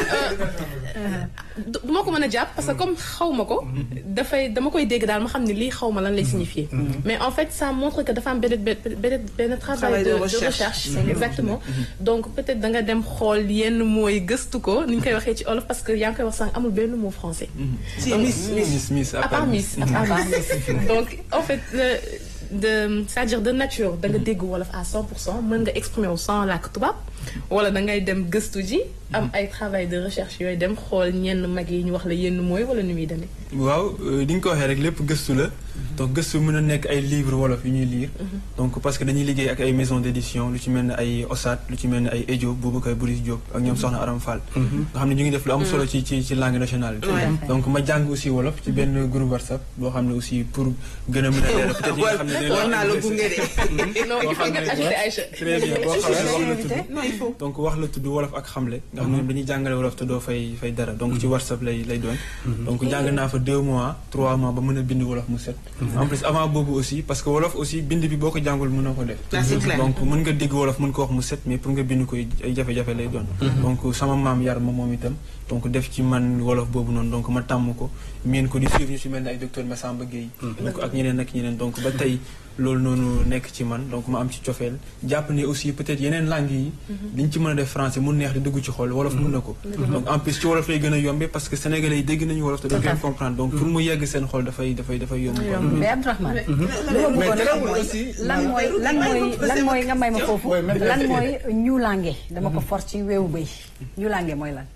du ma ko mën a jàpp parce que comme xaw ma ko dafay dama koy dégg daal ma xam ne lii xaw ma lan lay signifier mais en fait ça montre que dafa am benn benn benn travail de de recherche exactement donc peut-être da nga dem xool yenn mooy gëstu ko ni ñu koy waxee ci olof parce que yaa ngi koy wax sànq amul benn mot français Si, Miss, Miss. Miss Miss à part Miss à part Miss donc en fait le- de c'est-à-dire de nature da nga dégg wolof à 100 pour cent mën nga exprimer wu sans làkk tubaab wala da ngay dem gëstu ji am ay travail de recherche yooyu dem xool ñenn mag yi ñu wax la yenn mooy wala nu muy demee waaw ni nga ko waxee rek lépp gëstu la donc gëstu mën a nekk ay livres wolof yu ñuy lire donc parce que dañuy liggéey ak ay maison d'édition lu ci mel ne ay OSAT lu ci mel ne ay Edio Boubacar Boris Diop ak ñoom Soxna Aram Fall nga xam ne ñu ngi def lu am solo ci ci ci langue nationale bi donc ma jàng aussi wolof ci benn groupe WhatsApp boo xam ne aussi pour gën a mën a leeral peut-être yi nga xam ne dañu war naa la gunge de. non il faut nga ajouter Aïcha très bien boo xam ne wax la tudd non il faut. donc wax la tudd wolof ak xamle nga xam ne dañuy jàngale wolof te doo fay fay dara donc ci whatsapp lay lay doon donc jàng naa fa deux mois trois mois ba mën a bind wolof mu set en plus avant boobu aussi parce que wolof aussi bind bi boo ko jàngul mënoo ko def Ah, c'est clair. donc mën nga dégg wolof mën ko wax mu set mais pour nga bind ko ay jafe-jafe lay doon donc sama maam yar ma moom itam donc def ci man wolof boobu noonu donc ma tàmm ko miin ko di suivre ñu si mel ne ay docteur Massamba Gueye donc ak ñeneen ak ñeneen donc ba tey loolu noonu nekk ci man donc ma am ci cofeel jàpp ne aussi peut-être yeneen langues yi liñ ci mën a def français mu neex di dugg ci xol wolof mun na ko donc en plus ci wolof lay gën a yombe parce que sénégalais yi dégg nañu wolof te dañ koy comprendre donc pour mu yegg seen xol dafay dafay dafay yomb quoi. mais Abdourahmane li ma mais bëggoon a xam terewul mooy aussi lan mooy lan mooy lan mooy nga may ma foofu Ouais, mais- lan mooy ñuulange dama ko for ci weewu bëy ñuulange mooy lan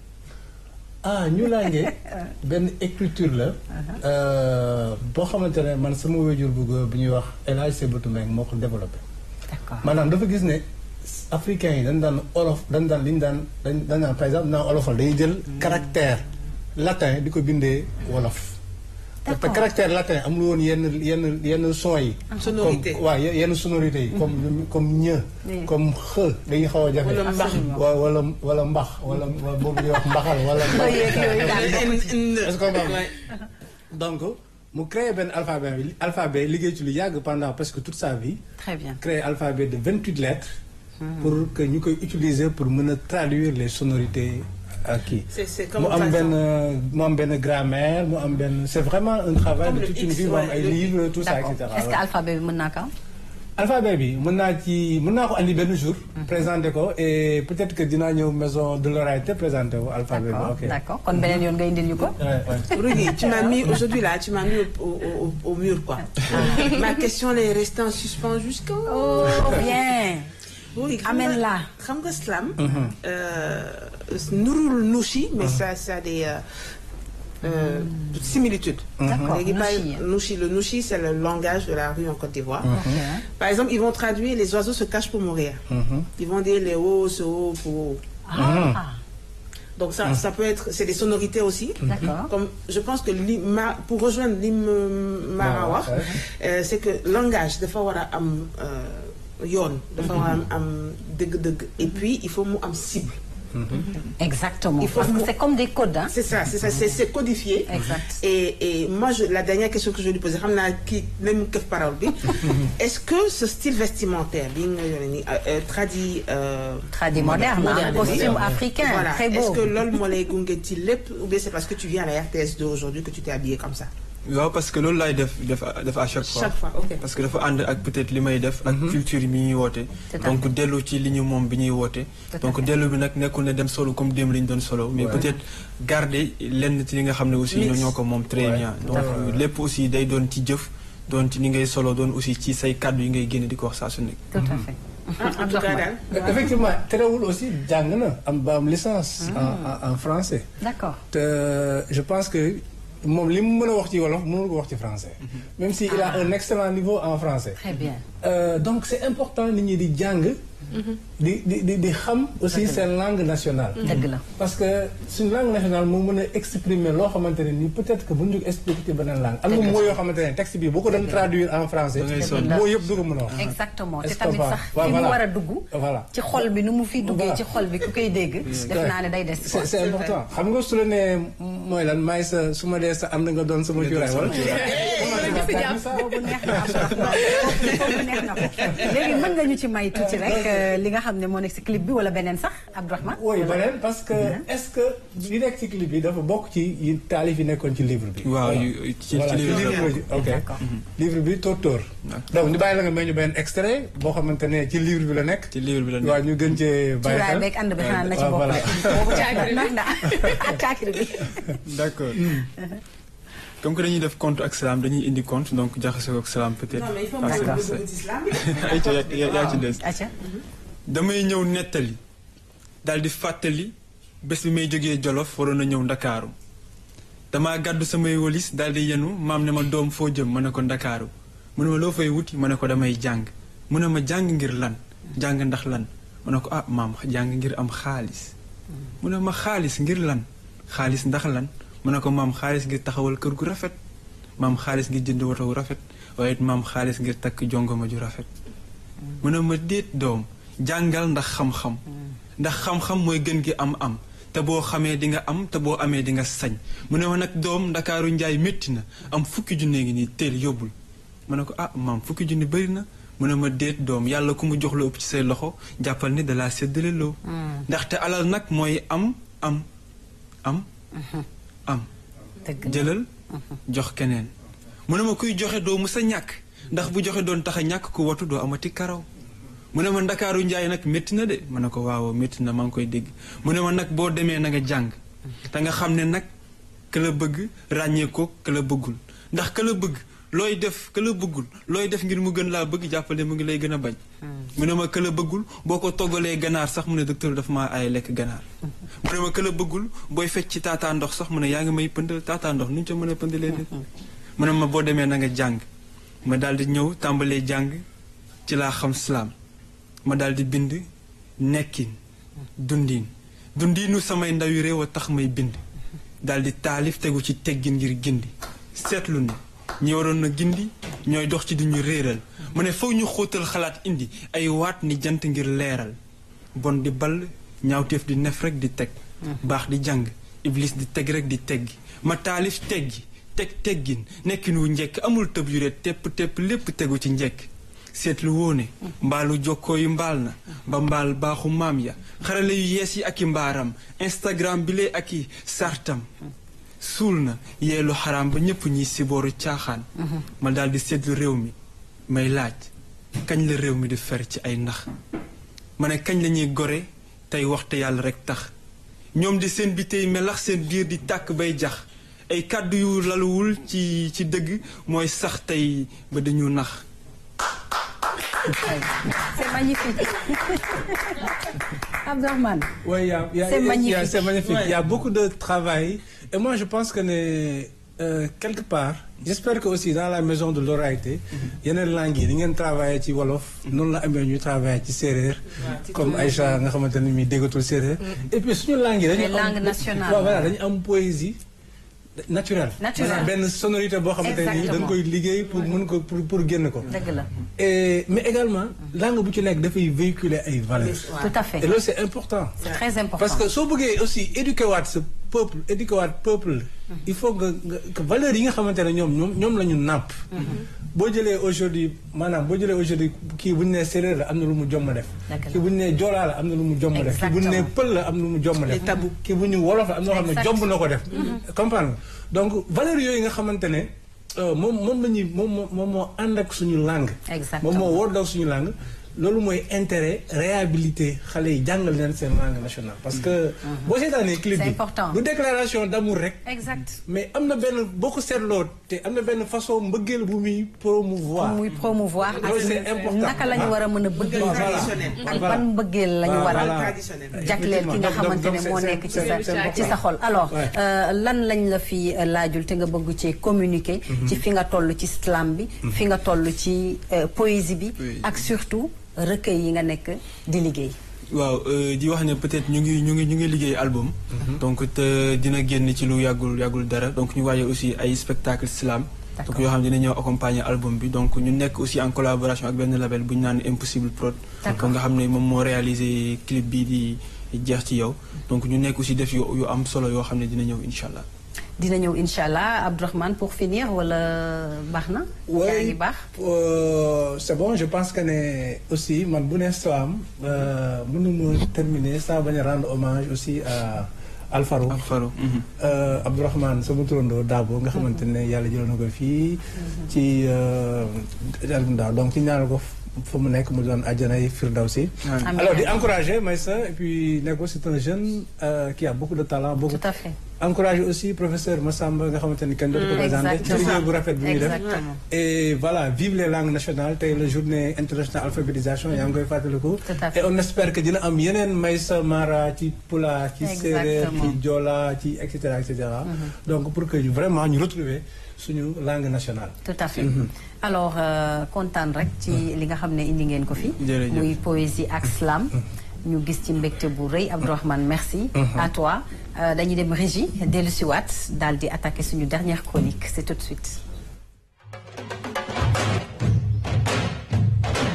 ah ñu laange benn écriture la euh, boo xamante ne man sama wéjur bu góor bu ñuy wax El Hadj Sebatu Mbengue moo ko développé d'accord maanaam dafa gis ne africains yi dañ daan olof dañ daan li ñu daan dañ dañ daan par exemple naan olofal dañuy jël caractère latin di ko bindee wolof te D'accord. caractère latin amul woon yenn yenn yenn son yi Sonorité. comme waaw ye- yenn sonorité yi comme comme ñë Oui. comme xë dañuy xaw a jafe Wala mbax. wa wala wala mbax wala wala boobu ñuy wax mbaxal wala yeeg yooyu daal est-ce que comprendre donc mu créé benn alphabet bi alphabet liggéey ci lu yàgg pendant presque toute sa vie très bien créé alphabet de 28 lettres pour que ñu koy utiliser pour mën a traduire les sonorités ak kii C'est- c'est comme mu am par benn mu am benn grammaire mu am benn c'est vraiment un travail Comme de le toute une X, vie mu am ouais, ay le- livres tout ça et d'accord cetera est-ce que alphabet bi mën naa ko am alphabet bi mën naa ci mën naa ko andi benn jour présenter ko et peut-être que dinaa ñëw maison de l'oreille te présenter ko alphabet bi d'accord ok d'accord kon beneen yoon nga indil ñu ko Ouais, ouais. Rudy, tu m'as mis aujourd'hui là, tu m'as mis au, au, au, au mur quoi. Ma question elle est restée en suspens jusqu'au. oh bien Oui, xam Amène nga- la. xam nga slam. euh, nurul nushi mais ça ça a des euh, euh, similitudes. D'accord, Léegi par- nushi. nushi, le nushi c'est le langage de la rue en Côte d'Ivoire. ok Par exemple, ils vont traduire les oiseaux se cachent pour mourir. Ils vont dire les hauts se haut pour. ah Donc ça, ça peut être, c'est des sonorités aussi. D'accord. Comme je pense que li ma pour rejoindre li ma Mara wax, euh, c'est que langage dafa war a am euh, yoon. dafa war a am am dëgg-dëgg. Et puis il faut mu am cible. exactement Il faut parce que mu- c'est comme des codes hein C'est ça, c'est ça, c'est c'est codifié. Exact. Et et moi je, la dernière question que je vais lui poser, xam naa kii même këf parole bi. Est-ce que ce style vestimentaire bi nga yore nii euh, euh, traduit. euh, Tradi moderne hein, moderne, costume oui. africain Voilà. très Est-ce beau que loolu moo lay gunge ci lépp ou bien c'est parce que tu viens à la RTS2 aujourd'hui que tu t'es habillé comme ça waaw parce que loolu laay def def def à chaque fois Chaque fois, ok. parce que dafa ànd ak peut-être li may def ak culture bi ñuy woote Tout à donc dellu ci li ñu moom bi ñuy woote Tout à donc fait. dellu bi nag nekkul ne dem solo comme démb li ñu doon solo mais Ouais. peut-être garder lenn ci li nga xam ne aussi ñoo ñoo ko moom très Ouais. bien donc lépp aussi day doon ci jëf doon ci ni ngay solo doon aussi ci say kàddu yi ngay génne di ko wax saa su nekk tout à fait En tout cas daal. effectivement terewul aussi jàng na am ba am licence en en en français d'accord te je pense que moom li mu mën a wax ci wolof mënul ko wax ci français même si il a un excellent niveau en français très bien Euh, donc c'est important nit ñi di jàng di di di di xam aussi seen langue nationale dëgg la parce que suñu langue nationale moo mën a exprimer loo xamante ne nii peut-être que bu ñu ko expliquer ci beneen langue am na moo yoo xamante ne texte bi boo ko doon traduire en français Da ngay sonn. moo yëpp du ko mën a wax exactement te Est-ce que tamit voilà. sax Ouais, fi mu voilà. war a dugg voilà ci xol bi nu mu fi duggee Voilà. ci xol bi ku koy dégg def naa ne day des c'est c'est important xam nga su la nee mooy lan maay sa su ma dee sa am na nga doon sama cuuraay wala boobu neex na boobu neex na ko léegi mën nga ñu ci may tuuti rek euh, li nga xam ne moo nekk si clip bi wala beneen sax Abdourahmane oui beneen parce que est-ce que li nekk ci clip bi dafa bokk ci yi taalif yi nekkoon ci livre bi waaw Voilà. yu- ci voilà ci ci livre livre bi ok D'accord. livre bi tóor tóor donc ñu bàyyi la nga may ñu benn extrait boo xamante ne ci livre bi la nekk ci livre bi la nekk. waaw ñu gën cee bàyyi cuuraay xel beeg ànd bi xanaa na ci waaw, bokk voilà. de boobu caakiri bi na caakiri bi d'accord comme que dañuy def compte ak salaam dañuy indi compte donc jaxase ko ak salaam peut-être Non mais il faut parce que me c'est- dire l'islam. ay ca yaa yaa ci des acca damay ñëw nettali daal di fàttali bés bi may jógee Jolof waroon a ñëw Ndakaaru damaa gàddu samay walis daal di yenu maam ne ma doom foo jëm ma ne ko Ndakaaru mu ne ma loo fay wuti ma ne ko damay jàng mu ne ma jàng ngir lan jàng ndax lan ma ne ko ah maam jàng ngir am xaalis mu ne ma xaalis ngir lan xaalis ndax lan mu ne ko maam xaalis ngir taxawal kër gu rafet maam xaalis ngir jënd woto wu rafet waaye it maam xaalis ngir takk jongoma ju rafet mu ne ma déet doom jàngal ndax xam-xam ndax xam-xam mooy gën gi am am te boo xamee di nga am te boo amee di nga sañ mu ne ma nag doom ndakaaru njaay métti na am fukki junne ngi nii teel yóbbul ma ne ko ah maam fukki junne bëri na mu ne ma déet doom yàlla ku mu jox la ëpp ci say loxo jàppal ni da laa séddale loo ndaxte alal nag mooy am am am am dëgg la. jëlal jox keneen mu ne ma kuy joxe doo mu sa ñàkk ndax bu joxe doon tax a ñàkk ku watu doo amati karaw mu ne ma ndakaaru njaay nag métti na de ma ne ko waaw métti na maa ngi koy dégg mu ne ma nag boo demee na nga jàng te nga xam ne nag ka la bëgg ràññee ko ka la bëggul ndax ka la bëgg looy def ka la bëggul looy def ngir mu gën laa bëgg jàppale mu ngi lay gën a bañ mu ne ma ka la bëggul boo ko toggalee ganaar sax mu ne docteur dafa maa ay lekk ganaar mu ne ma ka la bëggul booy fecc ci taataa ndox sax mu ne yaa ngi may pëndal taataa ndox nu ñu ca mën a pëndalee nit mu ne ma boo demee na nga jàng ma daal di ñëw tàmbalee jàng ci laa xam salaam ma daal di bind nekkin dundin dundinu samay ndawi réew a tax may bind daal di taalif tegu ci teggin ngir gindi seetlu ne ñi waroon na gindi ñooy dox ci duñu réeral mu ne faw ñu xóotal xalaat indi ay waat ni jant ngir leeral bon di ball ñaawteef di nef rek di teg baax di jàng iblis di teg rek di teggi ma taalif teggi teg teggin nekkin wu njekk amul tëb yu ret tepp tepp lépp tegu ci njekk seetlu woone mbaalu jokkoo yu mbaal na ba mbaal baaxu maam ya xarale yu yees yi ak i mbaaram instagram bi lee ak i sartam suul na yeelu xaraam ba ñépp ñiy sibooru caaxaan ma daal di seetlu réew mi may laaj kañ la réew mi di fer ci ay nax ma ne kañ la ñuy gore tey waxte yàlla rek tax ñoom di seen bi tey melax seen biir di tàkk bay jax ay kàddu yu laluwul ci ci dëgg mooy sax tey ba dañu nax C'est magnifique. Abdourahmane. Oui, il y a- il y a- C'est il y a- magnifique. C'est magnifique. Ouais. Il y a beaucoup de travail. Et moi, je pense que euh, quelque part, j'espère que aussi dans la maison de l'oralité, il y a une langue, il y a un travail qui Wolof, nous l'avons eu travail qui Serrer, comme Aïcha, nga xamanteni mi dégotul Serrer. Et puis, suñu langue, dañu Les am- langues nationales. Ouais, voilà, dañu am poésie naturelle. Naturelle. Maanaam benn sonorité boo xamante ni Exactement. dañ koy liggéey pour mën ko pour pour génn ko. dëgg la. Et mais également langue bu ci nekk dafay véhiculer ay valeurs. Tout à fait. Et loolu c'est important. C'est très important. Parce que soo bëggee aussi éduquer waat ce peuple éduquer waat peuple il faut que nga que valeurs yi nga xamante ne ñoom ñoom ñoom la ñu nàpp boo jëlee aujourd'hui maanaam boo jëlee aujourd'hui kii bu ñu nee séeréer la am na lu mu jomm def Dëgg la. kii bu ñu nee joolaa la am na lu mu jomm def kii bu ñu nee Exactement. pël la am na lu mu jomm def Les tabous. kii bu ñu wolof la am na loo xam ne Exact. jomb na ko def comprendre nga donc valeurs yooyu nga xamante ne euh, moom moom la ñuy moom moo moom moo ànd ak suñu langue Exactement. moom moo wóor daw suñu langue loolu mooy intérêt réhabilité xale yi jàngal leen seen langue nationale parce que boo seetaanee clip C'est bi important. du déclaration d'amour rek exact. mais am na benn boo ko seetloo te am na benn façon mbëggeel bu muy promouvoir muy promouvoir ak Loolu c'est important. naka la ñu war a mën a bëggee Voilà. traditionnel. ak Voilà. ban bëggeel la ñu Voilà. war a Voilà. traditionnel. jagleel ki nga Donc, donc, xamante donc, ne c'est- moo c'est- nekk ci c'est- sa c'est important. ci sa xol alors Ouais. euh, lan lañ la fi euh, laajul te nga bëgg ci communiquer ci fi nga toll ci slam bi fi nga toll ci euh, poésie bi Oui. ak surtout recueil yi nga nekk di liggéey waaw euh, di wax ne peut-être ñu ngi ñu ngi ñu ngi liggéey album. donc te dina génn ci lu yàggul yàggul dara donc ñu waajal aussi ay spectacle slam. D'accord. donc yoo xam ne dina ñëw accompagner album bi donc ñu nekk aussi en collaboration ak benn label bu ñu naan Impossible Prod. D'accord. donc nga xam ne moom moo réalisé clip bii di jeex ci yow donc ñu nekk aussi def yu yu am solo yoo xam ne dina ñëw incha allah. dina ñëw incha allah Abdourahmane pour finir wala baax na yaa ngi baax euh, c'est bon je pense que ne aussi man bu ne Slam euh, mënuma terminer sans bañ a rendre hommage aussi à Alfaro ak Faro. mhm. euh, Abdourahmane sama turandoo Dabo nga xamante ne yàlla jëloon na ko fii ci album daaw donc ci ñaanal ko fa mu nekk mu doon àjjanay Firdawsi Amiin. alors di encourager Maïssa et puis ne ko c'est un jeune euh, qui a beaucoup de talent beaucoup tout à fait encourager aussi professeur Massamba nga xamante ni kenn dootu ko Mm, présenté ci exactement. liggéey bu rafet bi muy def Exactement. et voilà vive les langues nationales tey la journée internationale alphabétisation yaa ngi koy fàttaliku Tout à fait. et on espère que dina am yeneen Maysa Mara ci Pula ci Séeréer Exactement. ci Joola ci et cetera et cetera donc pour que ñu vraiment ñu retrouver suñu langue nationale tout à fait alors euh, kontaan rek ci li nga xam ne indi ngeen ko fi Jërëjëf. muy poésie ak slam ñu gis ci mbégte bu rëy Abdourahmane merci à toi Euh, dañuy dem régie dellu si waat daal di attaquer suñu dernière chronique c'est tout de suite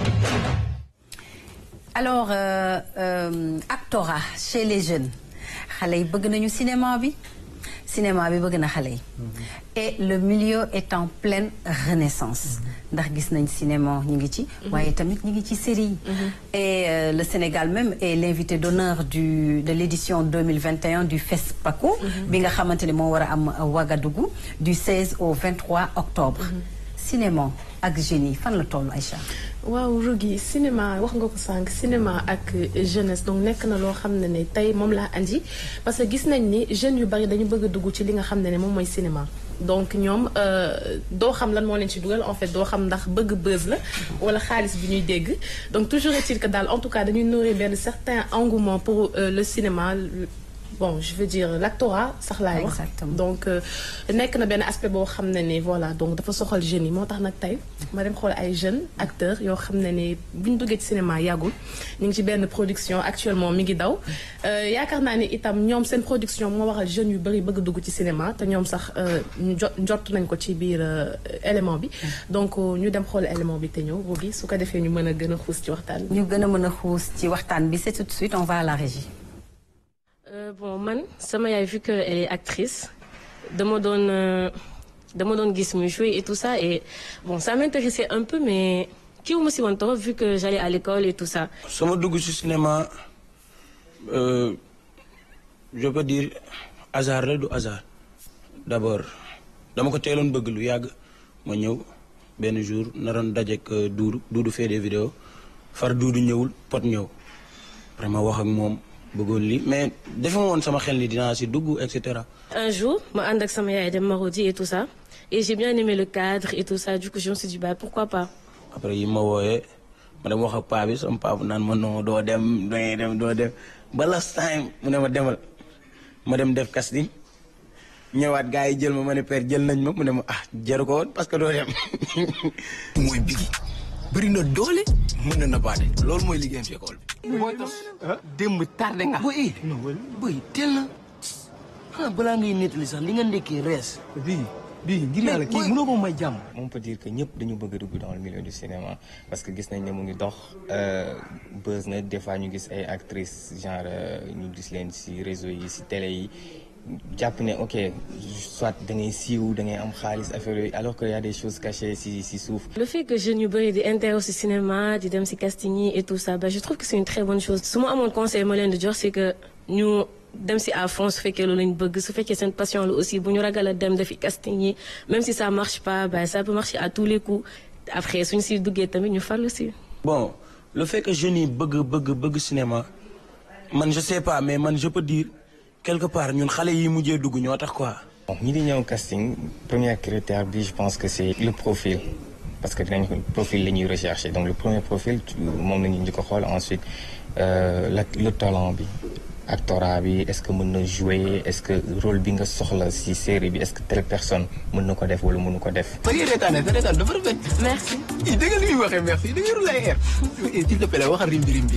alors euh, euh, actorat chez les jeunes xale yi bëgg nañu cinéma bi cinéma bi bëgg na xale yi et le milieu est en pleine renaissance ndax gis nañ cinéma ñu ngi ci waaye tamit ñu ngi ci série yi et euh, le Sénégal même est l'invité d'honneur du de l'édition 2021 du FESPACO bi nga xamante ne moo war a am Ouagadougou du 16 au 23 octobre cinéma ak génie fan la toll Aïcha waaw Rougui cinéma wax nga ko sànq cinéma ak jeunesse donc nekk na loo xam ne ne tey moom laa andi parce que gis nañ ni jeunes yu bari dañu bëgg a dugg ci li nga xam ne ne moom mooy cinéma donc ñoom doo xam lan moo leen ci dugal en fait doo xam ndax bëgg buzz la wala xaalis bi ñuy dégg donc toujours est-il que daal en tout cas dañuy nourrir benn certain engouement pour euh, le cinéma bon je veux dire l'actorat sax laay wax Exactement. donc nekk na benn aspect boo xam ne ni voilà donc dafa soxal jeunes yi moo tax nag tey ma dem xool ay jeunes acteurs yoo xam ne ni bu ñu duggee ci cinéma yàggul ñu ngi ci benn production actuellement mi ngi daw Euh, yaakaar naa ni itam ñoom seen production moo waral jeunes yu bari bëgg dugg ci cinéma te ñoom sax euh, njo njort nañ ko ci biir euh, élément bi donc euh, ñu dem xool élément bi te ñëw boobu su ko defee ñu mën a gën a xuus ci waxtaan bi. ñu gën a mën a xuus ci waxtaan bi c'est tout de suite on va à la régie Euh, bon man sama yaay vu que elle est actrice dama doon euh, dama doon gis muy jouer et tout ça et bon ça m'intéressait un peu mais kii wu ma si woon trop vu que j'allais à l'école et tout ça. sama dugg ci cinéma euh, je peux dire hasard la du hasard d'abord dama ko teeloon bëgg lu yàgg ma ñëw benn jour naroon dajeek euh, duudu duudu fait des vidéos far duudu ñëwul pot ñëw vraiment wax ak moom bëggoon lii mais defe ma woon sama xel ni dinaa si dugg et cetera Un jour ma ànd ak sama yaay dem Marodi et tout ça et j'ai bien aimé le cadre et tout ça du coup je me suis dit bah pourquoi pas. après yi ma wooyee ma dem wax ak paa bi sama paa bu naan ma non doo dem doo dem doo dem ba last time mu ne ma demal ma dem def casting ñëwaat gars yi jël ma ma ne père jël nañ ma mu ne ma ah jaru ko woon parce que doo dem. mooy bigi bëri na doole mën na nabaate loolu mooy liggéeyam ci école bi. mooy tax démb tardé nga. boy boy teel na ah balaa ngay nettali sax li nga ndekkee rees. bii bii ngir yàlla kii mënoo ko may jàmm. on peut dire que ñëpp dañu bëgg a dugg dans le milieu du cinéma parce que gis nañ ne mu ngi dox euh, buzz na des fois ñu gis ay actrices genre euh, ñu gis leen ci réseau yi ci télé yi jàpp ne ok soit da ngay siiw da ngay am xaalis affaire yooyu alors que y a des choses cachées ci ci suuf. Le fait que jeunes yu bëri di intéressé au cinéma di dem ci casting yi et tout ça bah je trouve que c'est une très bonne chose su ma amoon conseil ma leen di jox c'est que ñu dem ci à fond su fekkee loolu lañ bëgg su fekkee seen passion la aussi bu ñu ragal a dem defi casting yi même si ça marche pas bah ça peut marcher à tous les coups après suñu ci duggee tamit ñu farlu ci. bon le fait que jeunes yi bëgg bëgg bëgg cinéma man je sais pas mais man je peux dire quelque part ñun xale yi mujjee dugg ñoo tax quoi. bon ñi di ñëw casting premier critère bi je pense que c'est le profil parce que dinañ ko profil la ñuy rechercher donc le premier profil tu- moom la ñuy njëkk a xool ensuite euh, la le talent bi actorat bi est-ce que mën na jouer est-ce que rôle bi nga soxla ci série bi est-ce que telle personne mën na ko def wala mënu ko def. ba ngay reetaane sa reetaan dafa rafet. Merci. i dégg nga li muy waxee merci da ngay roulé ay air. s'il te plaît waxal rimbi rimbi.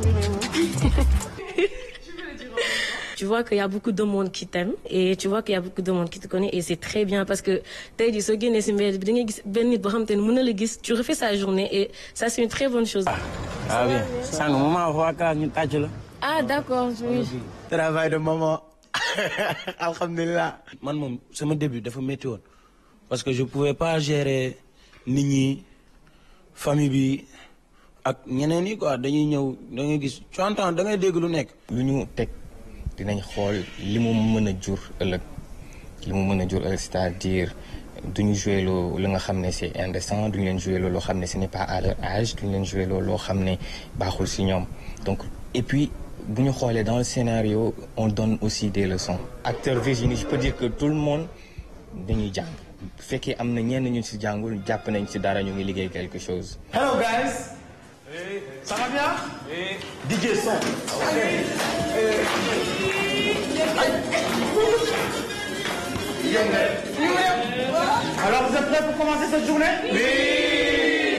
Tu vois qu'il y a beaucoup de monde qui t'aime et tu vois qu'il y a beaucoup de monde qui te connaît et c'est très bien parce que tey jii soo génnee ci mbedd bi da ngay gis benn nit boo xamante ne mën na la gis tu refais sa journée et ça c'est une très bonne chose. ah bien sànq maman waa kaa ñu tàcc la. Ah d'accord oui. travail de maman alhamdulilah. man moom sama début dafa métti woon parce que je pouvais pas gérer nit ñi famille bi ak ñeneen yi quoi dañuy ñëw da ngay gis tu entends da ngay dégg lu nekk. lu ñu teg dinañ xool li mu mën a jur ëllëg li mu mën a jur ëllëg c'est-à-dire duñu jouer loo li nga xam ne c'est indécent duñu leen jouer loo loo xam ne ce n'est pas à leur âge duñu leen jouer loo loo xam ne baaxul ci ñoom donc et puis bu ñu xoolee dans le scénario on donne aussi des leçons acteur Virginie je peux dire que tout le monde dañuy jàng bu fekkee am na ñenn ñu ci jàngul jàpp nañ ci dara ñu ngi liggéey quelque chose Hello guys. Ça va bien? DJ son. Alors vous êtes prêts pour commencer cette journée? Oui.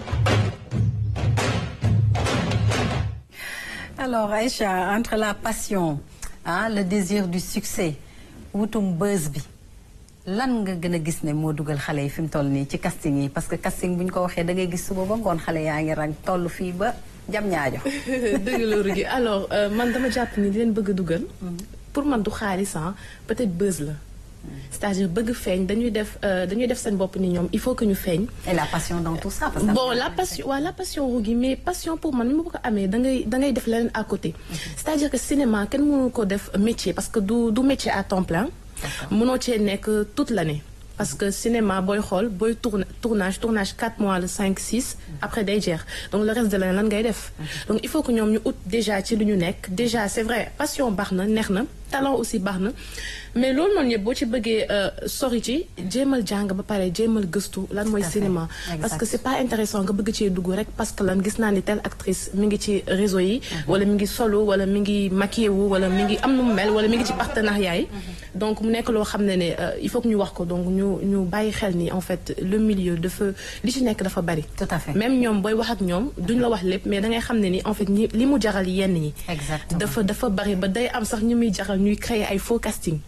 alors Aïcha entre la passion ah le désir du succès wutum buzz bi lan nga gën a gis ne moo dugal xale yi fi mu toll nii ci casting yi parce que casting bu ñu ko waxee da ngay gis suba ba ngoon xale yaa ngi rang toll fii ba jam ñaajo dëgg la Rougui alors euh, man dama jàpp ni di leen bëgg a dugal pour man du xaalis ah peut-être buzz la c'est-à-dire bëgg feeñ dañuy def euh, dañuy def seen bopp ni ñoom il faut que ñu feeñ et la passion dans tout ça. parce que bon la passion waaw la passion rugi mais passion pour man ni ma ko amee da ngay da ngay def leneen à côté c'est-à-dire que cinéma kenn mënu ko def métier parce que du du métier à temps plein mënoo cee nekk toute l'année parce que cinéma booy xool booy tourne tournage tournage 4 mois le 5 6 après day jeex donc le reste de l'année lan ngay def donc il faut que ñoom ñu ut déjà ci lu ñu nekk déjà c'est vrai passion baax na neex na talent aussi baax na mais loolu noonu yëpp boo ci bëggee sori ci jéemal jàng ba pare jéemal gëstu lan mooy Tout à fait. cinéma parce que c'est pas intéressant nga bëgg cee dugg rek parce que lan gis naa ni telle actrice mi ngi ci réseau yi wala mi ngi solo wala mi ngi maquillé wu wala mi ngi am nu mu mel wala mi ngi ci partenariat yi donc mu nekk loo xam ne ne euh, il faut que ñu wax ko donc ñu ñu bàyyi xel ni en fait le milieu dafa li ci nekk dafa bari Tout à fait. même ñoom booy wax ak ñoom duñ la wax lépp mais da ngay xam ne ni en fait ñi li mu jaral yenn ñi Exactement. dafa dafa bari ba day am sax ñu muy jaral ñuy créer ay faux casting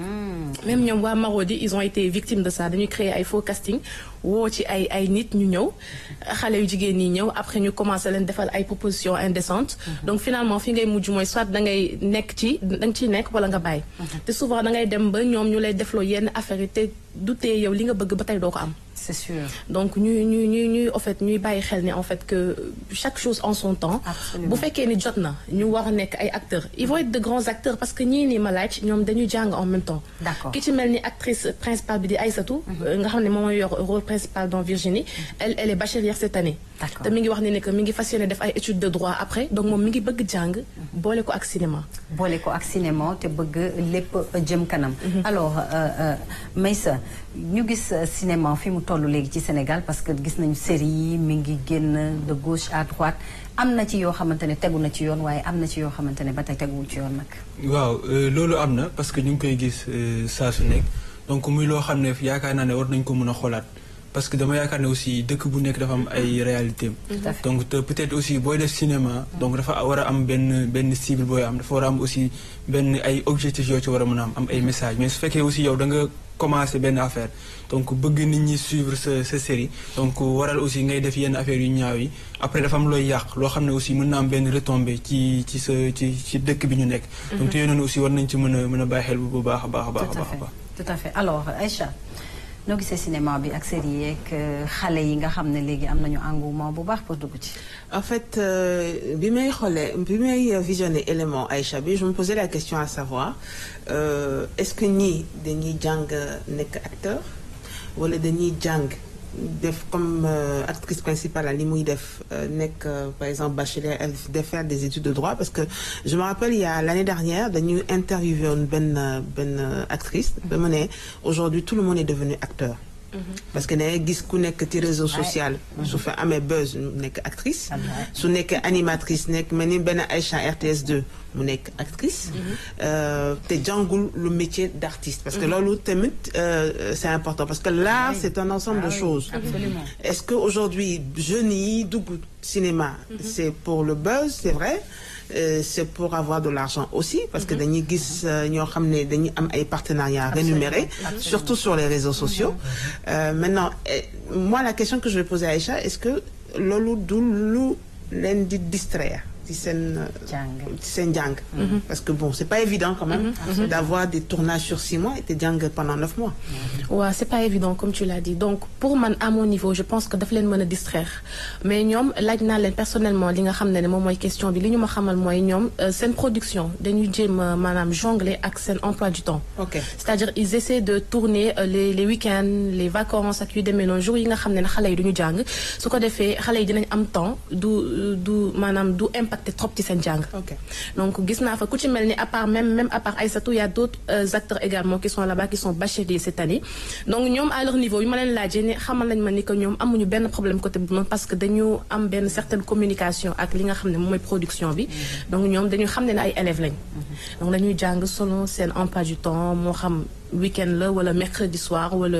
même ñoom waa Marodi ils ont été victimes de ça dañuy créer ay faux casting woo ci ay ay nit ñu ñëw xale yu jigéen ñi ñëw après ñu commencé leen defal ay propositions indécentes donc finalement fi ngay mujj mooy soit da ngay nekk ci da nga ciy nekk wala nga bàyyi te souvent da ngay dem ba ñoom ñu lay defloo yenn affaire yi te du tee yow li nga bëgg ba tey doo ko am c'est sûr. donc ñuy ñuy ñuy ñuy en fait ñuy bàyyi xel ni en fait que chaque chose en son temps Absolument. bu fekkee ni jot na ñu war a nekk ay acteurs ils vont être de grands acteurs parce que ñii nii ma laaj ñoom dañuy jàng en même temps D'accord. ki ci mel ni actrice principale bi di Aïssatou nga xam ne moom mooy yor rôle principal dans Virginie elle elle est bachelière cette année D'accord. te mi ngi wax ne ne que mi ngi fas yéene def ay études de droit après donc moom mi ngi bëgg jàng boole ko ak cinéma boole ko ak cinéma te bëgg lépp jëm kanam. alors euh, euh, Meissa ñu gis euh, cinéma fi mu toll léegi ci Sénégal parce que gis nañu série yi mi ngi génn de gauche à droite am na ci yoo xamante ne tegu na ci yoon waaye am na ci yoo xamante ne ba tey teguwul ci yoon nag. waaw euh, loolu am na parce que ñu ngi koy gis euh, saa su nekk donc muy loo xam ne yaakaar naa ne war nañ ko mën a xoolaat parce que dama yaakaar ne aussi dëkk bu nekk dafa am ay réalité donc te peut-être aussi booy def cinéma donc dafa war a am benn benn cible booy am dafa war a am aussi benn ay objectifs yoo ci war a mën a am am ay messages mais su fekkee aussi yow da nga commencé benn affaire donc bëgg nit ñi suivre sa sa série donc waral aussi ngay def yenn affaires yu ñaaw yi après dafa am looy yàq loo xam ne aussi mën na am benn retombée ci ci sa ci ci dëkk bi ñu nekk donc te yooyu noonu aussi war nañ ci mën a mën a bàyyi xel bu baax a baax a baax a tout à baax a fait baax tout à fait alors Aïcha noo gisee cinéma bi ak série yeeg euh, xale yi nga xam ne léegi am nañu engouement bu baax pour dugg ci. En fait, euh, bi may xoolee bi may visionner élément Aïcha bi je me posais la question à savoir euh, est-ce que ñii dañuy jàng nekk acteur wala dañuy jàng def comme euh, actrice principale li muy def euh, nekk euh, par exemple bachelier elle de faire des études de droit parce que je me rappelle il y a l'année dernière dañuy interviewé woon benn benn actrice ba mu ne aujourd'hui tout le monde est devenu acteur parce que da ngay gis ku nekk ci réseau social su fa amee buzz mu nekk actrice su nekkee animatrice nekk mel ni benn Aïcha RTS 2 mu nekk actrice euh, te jàngul le métier d'artiste parce que loolu tamit euh, c'est important parce que l'art c'est un ensemble de choses absolument. est-ce que aujourd'hui jeunes yi dugg cinéma c'est pour le buzz c'est vrai Euh, c'est pour avoir de l'argent aussi parce que dañuy gis euh, ñoo xam ne dañuy am ay partenariats rémunérés surtout sur les réseaux sociaux Euh, maintenant eh, moi la question que je vais poser à Aïcha est-ce que loolu du lu leen di distraire ci seen Jàng. ci seen jàng parce que bon c'est pas évident quand même d'avoir des tournages sur six mois et te jàng pendant neuf mois waaw c'est pas évident comme tu l'as dit donc pour man à mon niveau je pense que daf leen mën a distraire mais ñoom laaj naa leen personnellement li nga xam ne ne moom mooy question bi li ñu ma xamal mooy ñoom euh, seen production dañuy jéem a maanaam jongler ak seen emploi du temps ok c'est-à-dire ils essaient de tourner euh, les les week-ends les vacances ak yu demee noonu jours yi nga xam ne ne xale yi duñu jàng su ko defee xale yi dinañ am temps du du maanaam du impacter trop ci seen jàng ok donc gis naa fa ku ci mel ni à part même même à part Aïssatou il y a d'autres euh, acteurs également qui sont là-bas qui sont bacheliers cette année donc ñoom à leur niveau yu ma leen laajee ne xamal nañ ma ni que ñoom amuñu benn problème côté bu noonu parce que dañu am benn certaine communication ak li nga xam ne moom mooy production bi donc ñoom dañu xam ne ne ay élèves lañ donc dañuy jàng selon seen emploi du temps moo xam week-end la wala mercredi soir wala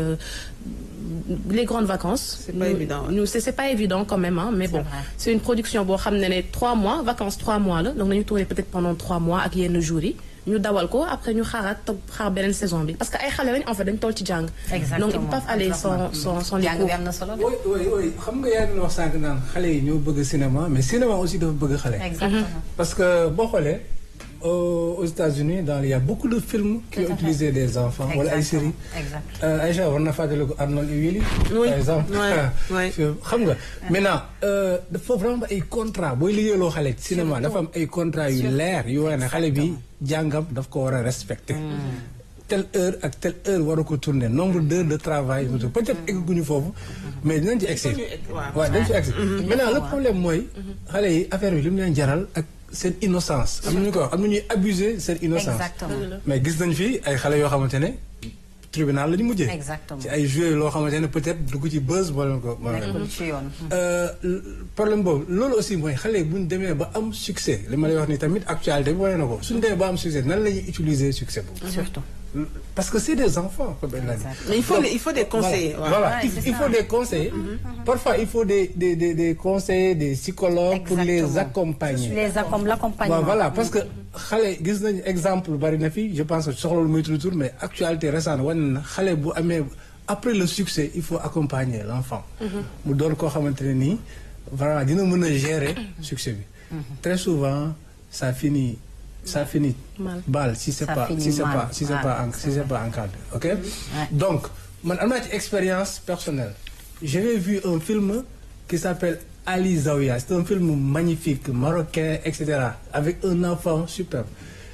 les grandes vacances C'est pas Nous- évident, ouais. nous c'est c'est pas évident quand même hein, mais bon vrai. c'est une production boo xam ne ne trois mois vacances trois mois la donc dañu tourner peut-être pendant trois mois ak yenn jours yi ñu dawal ko après ñu xaaraat toog xaar beneen saison bi parce que ay xale lañ en fait dañ toll ci jàng Exactement. donc ils ne peuvent aller sans sans sans les jàng cours bi am na solo. oui oui oui xam nga yaa ngi wax sànq naan xale yi ñoo bëgg cinéma mais cinéma aussi dafa bëgg xale. exactement. parce que boo xoolee aux aux États-Unis dans il y a beaucoup de films qui ont utilisé des enfants wala ay séries. exactement Aïcha war na fàttaliku Arnold et Willy. Oui. par exemple. Ouais, ouais. xam nga maintenant euh, dafa vraiment ay contrat booy liggéeyloo xale ci cinéma dafa am ay contrat yu leer yu wane ne xale bi jàngam daf ko war a respecter. telle heure ak telle heure war a ko tourner nombre d'heures de travail peut-être egguñu foofu mais dinañ ci egsi waaw dañ ci egsi maintenant le problème mooy xale yi affaire bi li mu leen jaral ak seen innocence am nañu ko wax am na ñuy abuser seen innocence Exactement. mais gis nañ fi ay xale yoo xamante ne tribunal la ñu mujjee Exactement. ci ay joué loo xamante ne peut-être dugg ci buzz wala ko nekkul ci yoon. Euh, l- problème boobu loolu aussi mooy xale yi bu ñu demee ba am succès li ma lay wax ni tamit actualité bi wane na ko suñu demee ba am succès nan la ñuy utiliser succès boobu. surtout. parce que c'est des enfants comme elle l'a dit. Mais il faut Donc, les- il faut des conseillers, Voilà, ouais. Voilà, Ouais, il, c'est il ça. faut des conseillers. Parfois il faut des des des, des conseillers des psychologues pour les Exactement. accompagner. les accom l'accompagnement. Bon, voilà parce que xale gis nañu exemple bari na fi je pense que soxla lu muy tudd tur mais actualité récente wane na xale bu amee après le succès il faut accompagner l'enfant mu doon koo xamante ne nii vraiment dina mën a gérer succès bi très souvent ça finit ça finit Mal. mal si c'est Ça pas finit si c'est mal. pas si c'est Ouais, pas en- c'est si c'est pas encadré ok donc man am naa ci expérience personnelle j'avais vu un film qui s'appelle Ali Zaouia c'est un film magnifique marocain et cetera avec un enfant superbe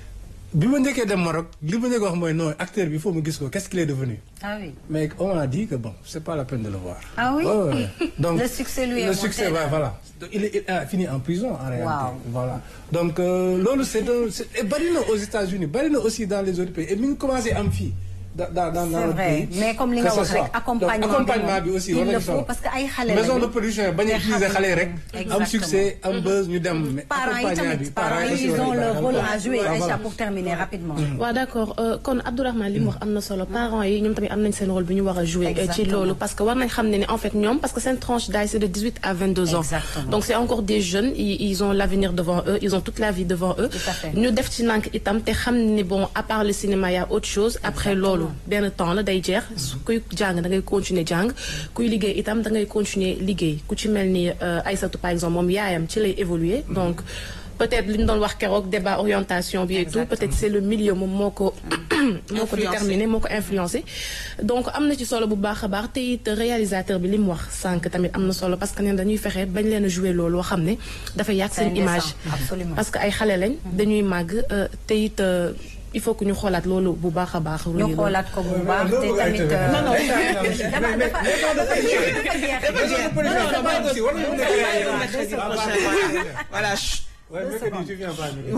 bi ma njëkkee dem Maroc li ma njëkk wax mooy non acteur bi il faut mu gis ko qu'est-ce qu'il est devenu ah oui. mais on m'a dit que bon c'est pas la peine de le voir Ah oui? Ouais, ouais. donc Le succès lui est le monté, succès là. ouais, voilà Donc, il, est- il a fini en prison en réalité Wow. voilà donc euh, loolu c'est un c'est et bari na aux États-Unis bari na aussi dans les autres pays et mi ngi commencé am fii dans dans dans C'est notre vrai. pays Mais comme li que nga ce wax rek, soit. accompagnement Donc, accompagnement bi bi aussi il war le nañu faut solo. parce que ay xale maison lañu. de production yi bañ a te utiliser xale yi rek Exactement. am succès am buzz ñu dem mais parents yi accompagnement tamit bi parents yi aussi ils war ont nañu leur bàyyi rôle xel. à jouer Ah, Aïcha voilà. pour terminer rapidement. waaw d'accord euh, kon Abdourahmane li mu wax am na solo parents yi ñoom tamit am nañ seen rôle bu ñu war a jouer euh, ci Exactement. loolu parce que war nañ xam ne ni en fait ñoom parce que seen tranche d'âge c'est de 18 à 22 ans Exactement. donc c'est encore des jeunes ils, ils ont l'avenir devant eux ils ont toute la vie devant eux Tout à fait. ñu def ci nànk itam te xam ni bon à part le cinéma y a autre chose après loolu benn temps la day jeex kuy jàng da ngay continuer jàng kuy liggéey itam da ngay continuer liggéey ku ci mel ni euh, Aïssatou par exemple moom yaayam ci lay évoluer donc peut-être li ñu doon wax keroog débat orientation bi et tout peut-être c'est le milieu moom moo ko moo ko Influencé. déterminé moo ko influencé donc am na ci solo bu baax a baax te it réalisateur bi li mu wax sànq tamit am na solo parce que neen dañuy fexe bañ leen a jouer loolu loo xam ne dafa yàq C'est seen image indécent, absolument. parce que ay xale lañ dañuy màgg euh, te it euh, il faut que ñu xoolaat loolu bu baax a baax ñu xoolaat ko bu baax te loolu tamit. ay euh, non, non, dafa dafa dafa dafa jeex dafa jeex. Maison de production Non, non, dafa aussi war nañu nekk yaay yow. Mercredi Ah, prochain, bah, voilà. Voilà, chut. Ouais, mercredi, tu viens pas, Miguel.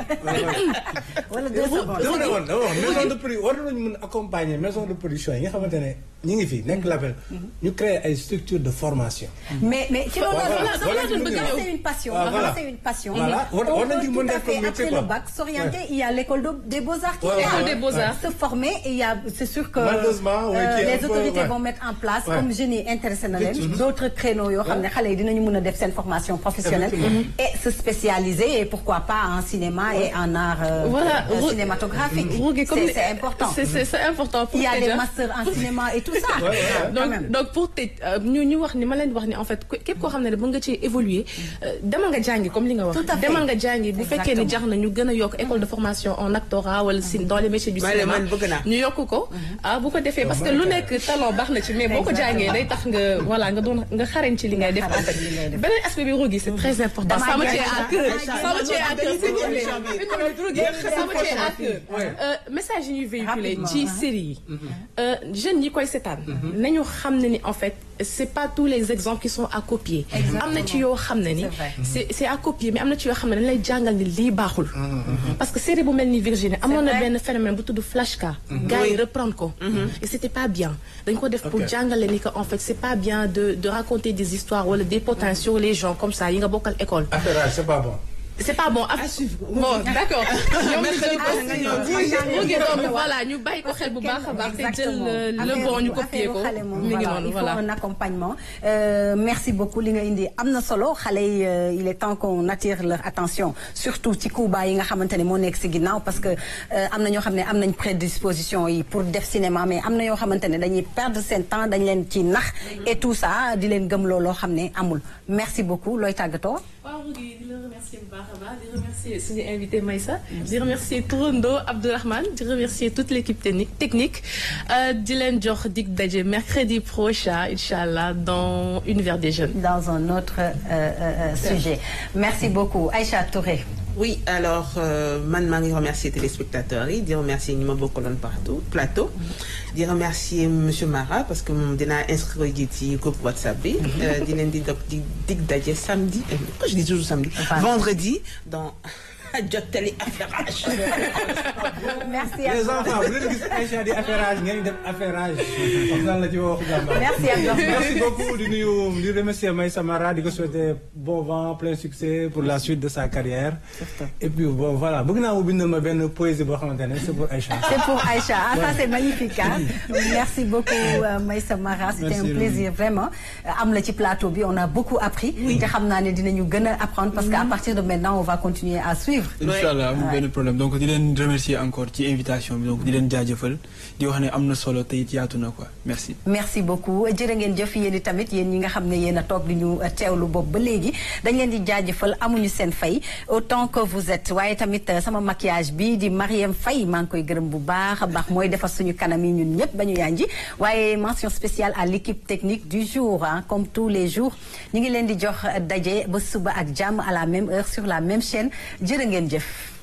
wala deux secondes. dama ne woon dama wax maison de production war nañu mën accompagner maison de production yi nga xamante ne ñu ngi fi nekk label ñu créer ay structures de formation. mais mais ci loolu Voilà, la voilà, c'est voilà. c'est une passion Ah, voilà. c'est une passion Voilà. War- on war nañu peut mën tout à def comme fait métier, après quoi. le bac s'orienter Ouais. il y a l'école de- des beaux-arts qui Ouais, est ouais, là. ouais. des beaux-arts. se former et il y a c'est sûr que Malheureusement, oui, euh, qui est un les peu, autorités ouais. vont mettre en place Ouais. comme jeunes yi intéressé na leen Effectivement. d'autres créneaux yoo xam ne xale yi dinañu mën a def seen formation professionnelle et se spécialiser et pourquoi pas en cinéma et en art euh, voilà euh, Ru- cinématographique Rougui, comme c'est ni- c'est important c'est c'est c'est important pour il y a des déjà. masters en cinéma et tout ça Ouais, ouais. quand donc même. donc pour tëj euh, ñu ñu wax ni ma leen di wax ni en fait ku- képp koo xam ne ba nga ci évoluer euh, demal nga jàngi comme li nga wax Tout à fait. demal nga jàngi bu fekkee ni Exactement. jar na ñu gën a yokk école de formation en actorat wala si dans les métiers du Man- cinéma man bëgg naa. ñu yokk ko ah bu ko defee parce que lu nekk talent baax na ci mais boo ko jàngee day tax nga voilà nga doon nga xarañ ci li ngay def en fait ci li ngay def. beneen aspect bi Rougui c'est très important Damaa ça me jeex tient à na. cœur Damaa ça me tient à cœur s'il vous plaît émission bi. une minute Rougui ça me tient à cœur Euh, message yi ñuy véhiculer Rapidement, ci hein. série yi Euh, jeunes yi koy seetaan nañu xam ne ni en fait c'est pas tous les exemples qui sont à copier am na ci yoo xam ne ni C'est vrai. c'est c'est à copier mais am na ci yoo xam ne dañ lay jàngal ni lii baaxul parce que série bu mel ni Virginie amoon na vrai. benn phénomène bu tudd flashka gars yi reprendre ko et c'était pas bien dañ ko def pour Ok. jàngale ni que en fait c'est pas bien de de raconter des histoires wala des potins sur les gens comme ça yi nga bokkal école affaire c'est pas bon. c'est pas bon À suivre. bon d'accord ñoom ñu Mercredi jël ko prochain nga ñëw. mu ngi doon voilà ñu bàyyi ko xel bu baax a baax te jël Exactement. euh, le Affaire bon ñu bu- copier ko affaire xale moom, mi ngi voilà, noonu il faut voilà un accompagnement Euh, merci beaucoup li nga indi am na solo xale yi euh, il est temps qu'on attire leur attention surtout ci Cuba yi nga xamante ne moo nekk si ginnaaw parce que euh, am na ñoo xam ne am nañ prédisposition yi pour def cinéma mais am na yoo xamante ne dañuy perdre seen temps dañ leen ci nax et tout ça di leen gëm looloo xam ne amul merci beaucoup looy tàggatoo waaw Rougui di la remercier bu baax a baax di remercier suñu invité Maïssa di remercier Tourando Abdourahmane di remercier toute l'équipe technique technique di leen jox dig daje mercredi prochain incha allah dans Univers des jeunes. dans un autre euh, euh, sujet merci beaucoup Aïcha Touré. oui alors man maa ngi remercier téléspectateurs yi di remercier ñi ma bokkaloon partout plateau di remercier monsieur Mara parce que moom dinaa inscrire ji ci groupe WhatsApp bi di leen di dog di dig daje samedi pourquoi je dis toujours samedi vendredi dans jottali affairage merci les enfants bu leen gis Aïcha di affairage ngeen def affairage comme ça la ci waxu jàmbaar merci Abdoulaye merci beaucoup di nuyu di remercier Maïssa Mara di ko souhaiter bon vent plein succès pour la suite de sa carrière et puis bon voilà bëgg naa mu bindal ma benn poésie boo xamante ne c'est pour Aïcha c'est pour Aïcha ah ça c'est magnifique hein merci beaucoup euh, Maïssa Mara c'était un plaisir vraiment am la ci plateau bi on a beaucoup appris te xam naa ne dinañu gën a apprendre parce que à partir de maintenant on va continuer à suivre Inch'Allah amul benn problème donc di leen remercier encore ci invitation bi donc di leen jaajëfal di wax ne am na solo te it yaatu na quoi merci. merci beaucoup jërë ngeen jëf yéen i tamit yéen ñi nga xam ne yéen a toog di ñu teewlu boobu ba léegi dañ leen di jaajëfal amuñu seen fay autant que vous êtes waaye tamit sama maquillage bi di Mariam Faye maa ngi koy gërëm bu baax a baax mooy defar suñu kanam yi ñun ñëpp ba ñu yanji waaye mention spéciale à l'équipe technique du jour ah comme tous les jours ñu ngi leen di jox daje ba suba ak jàmm à la même heure sur la même chaîne jërë ngeen jëf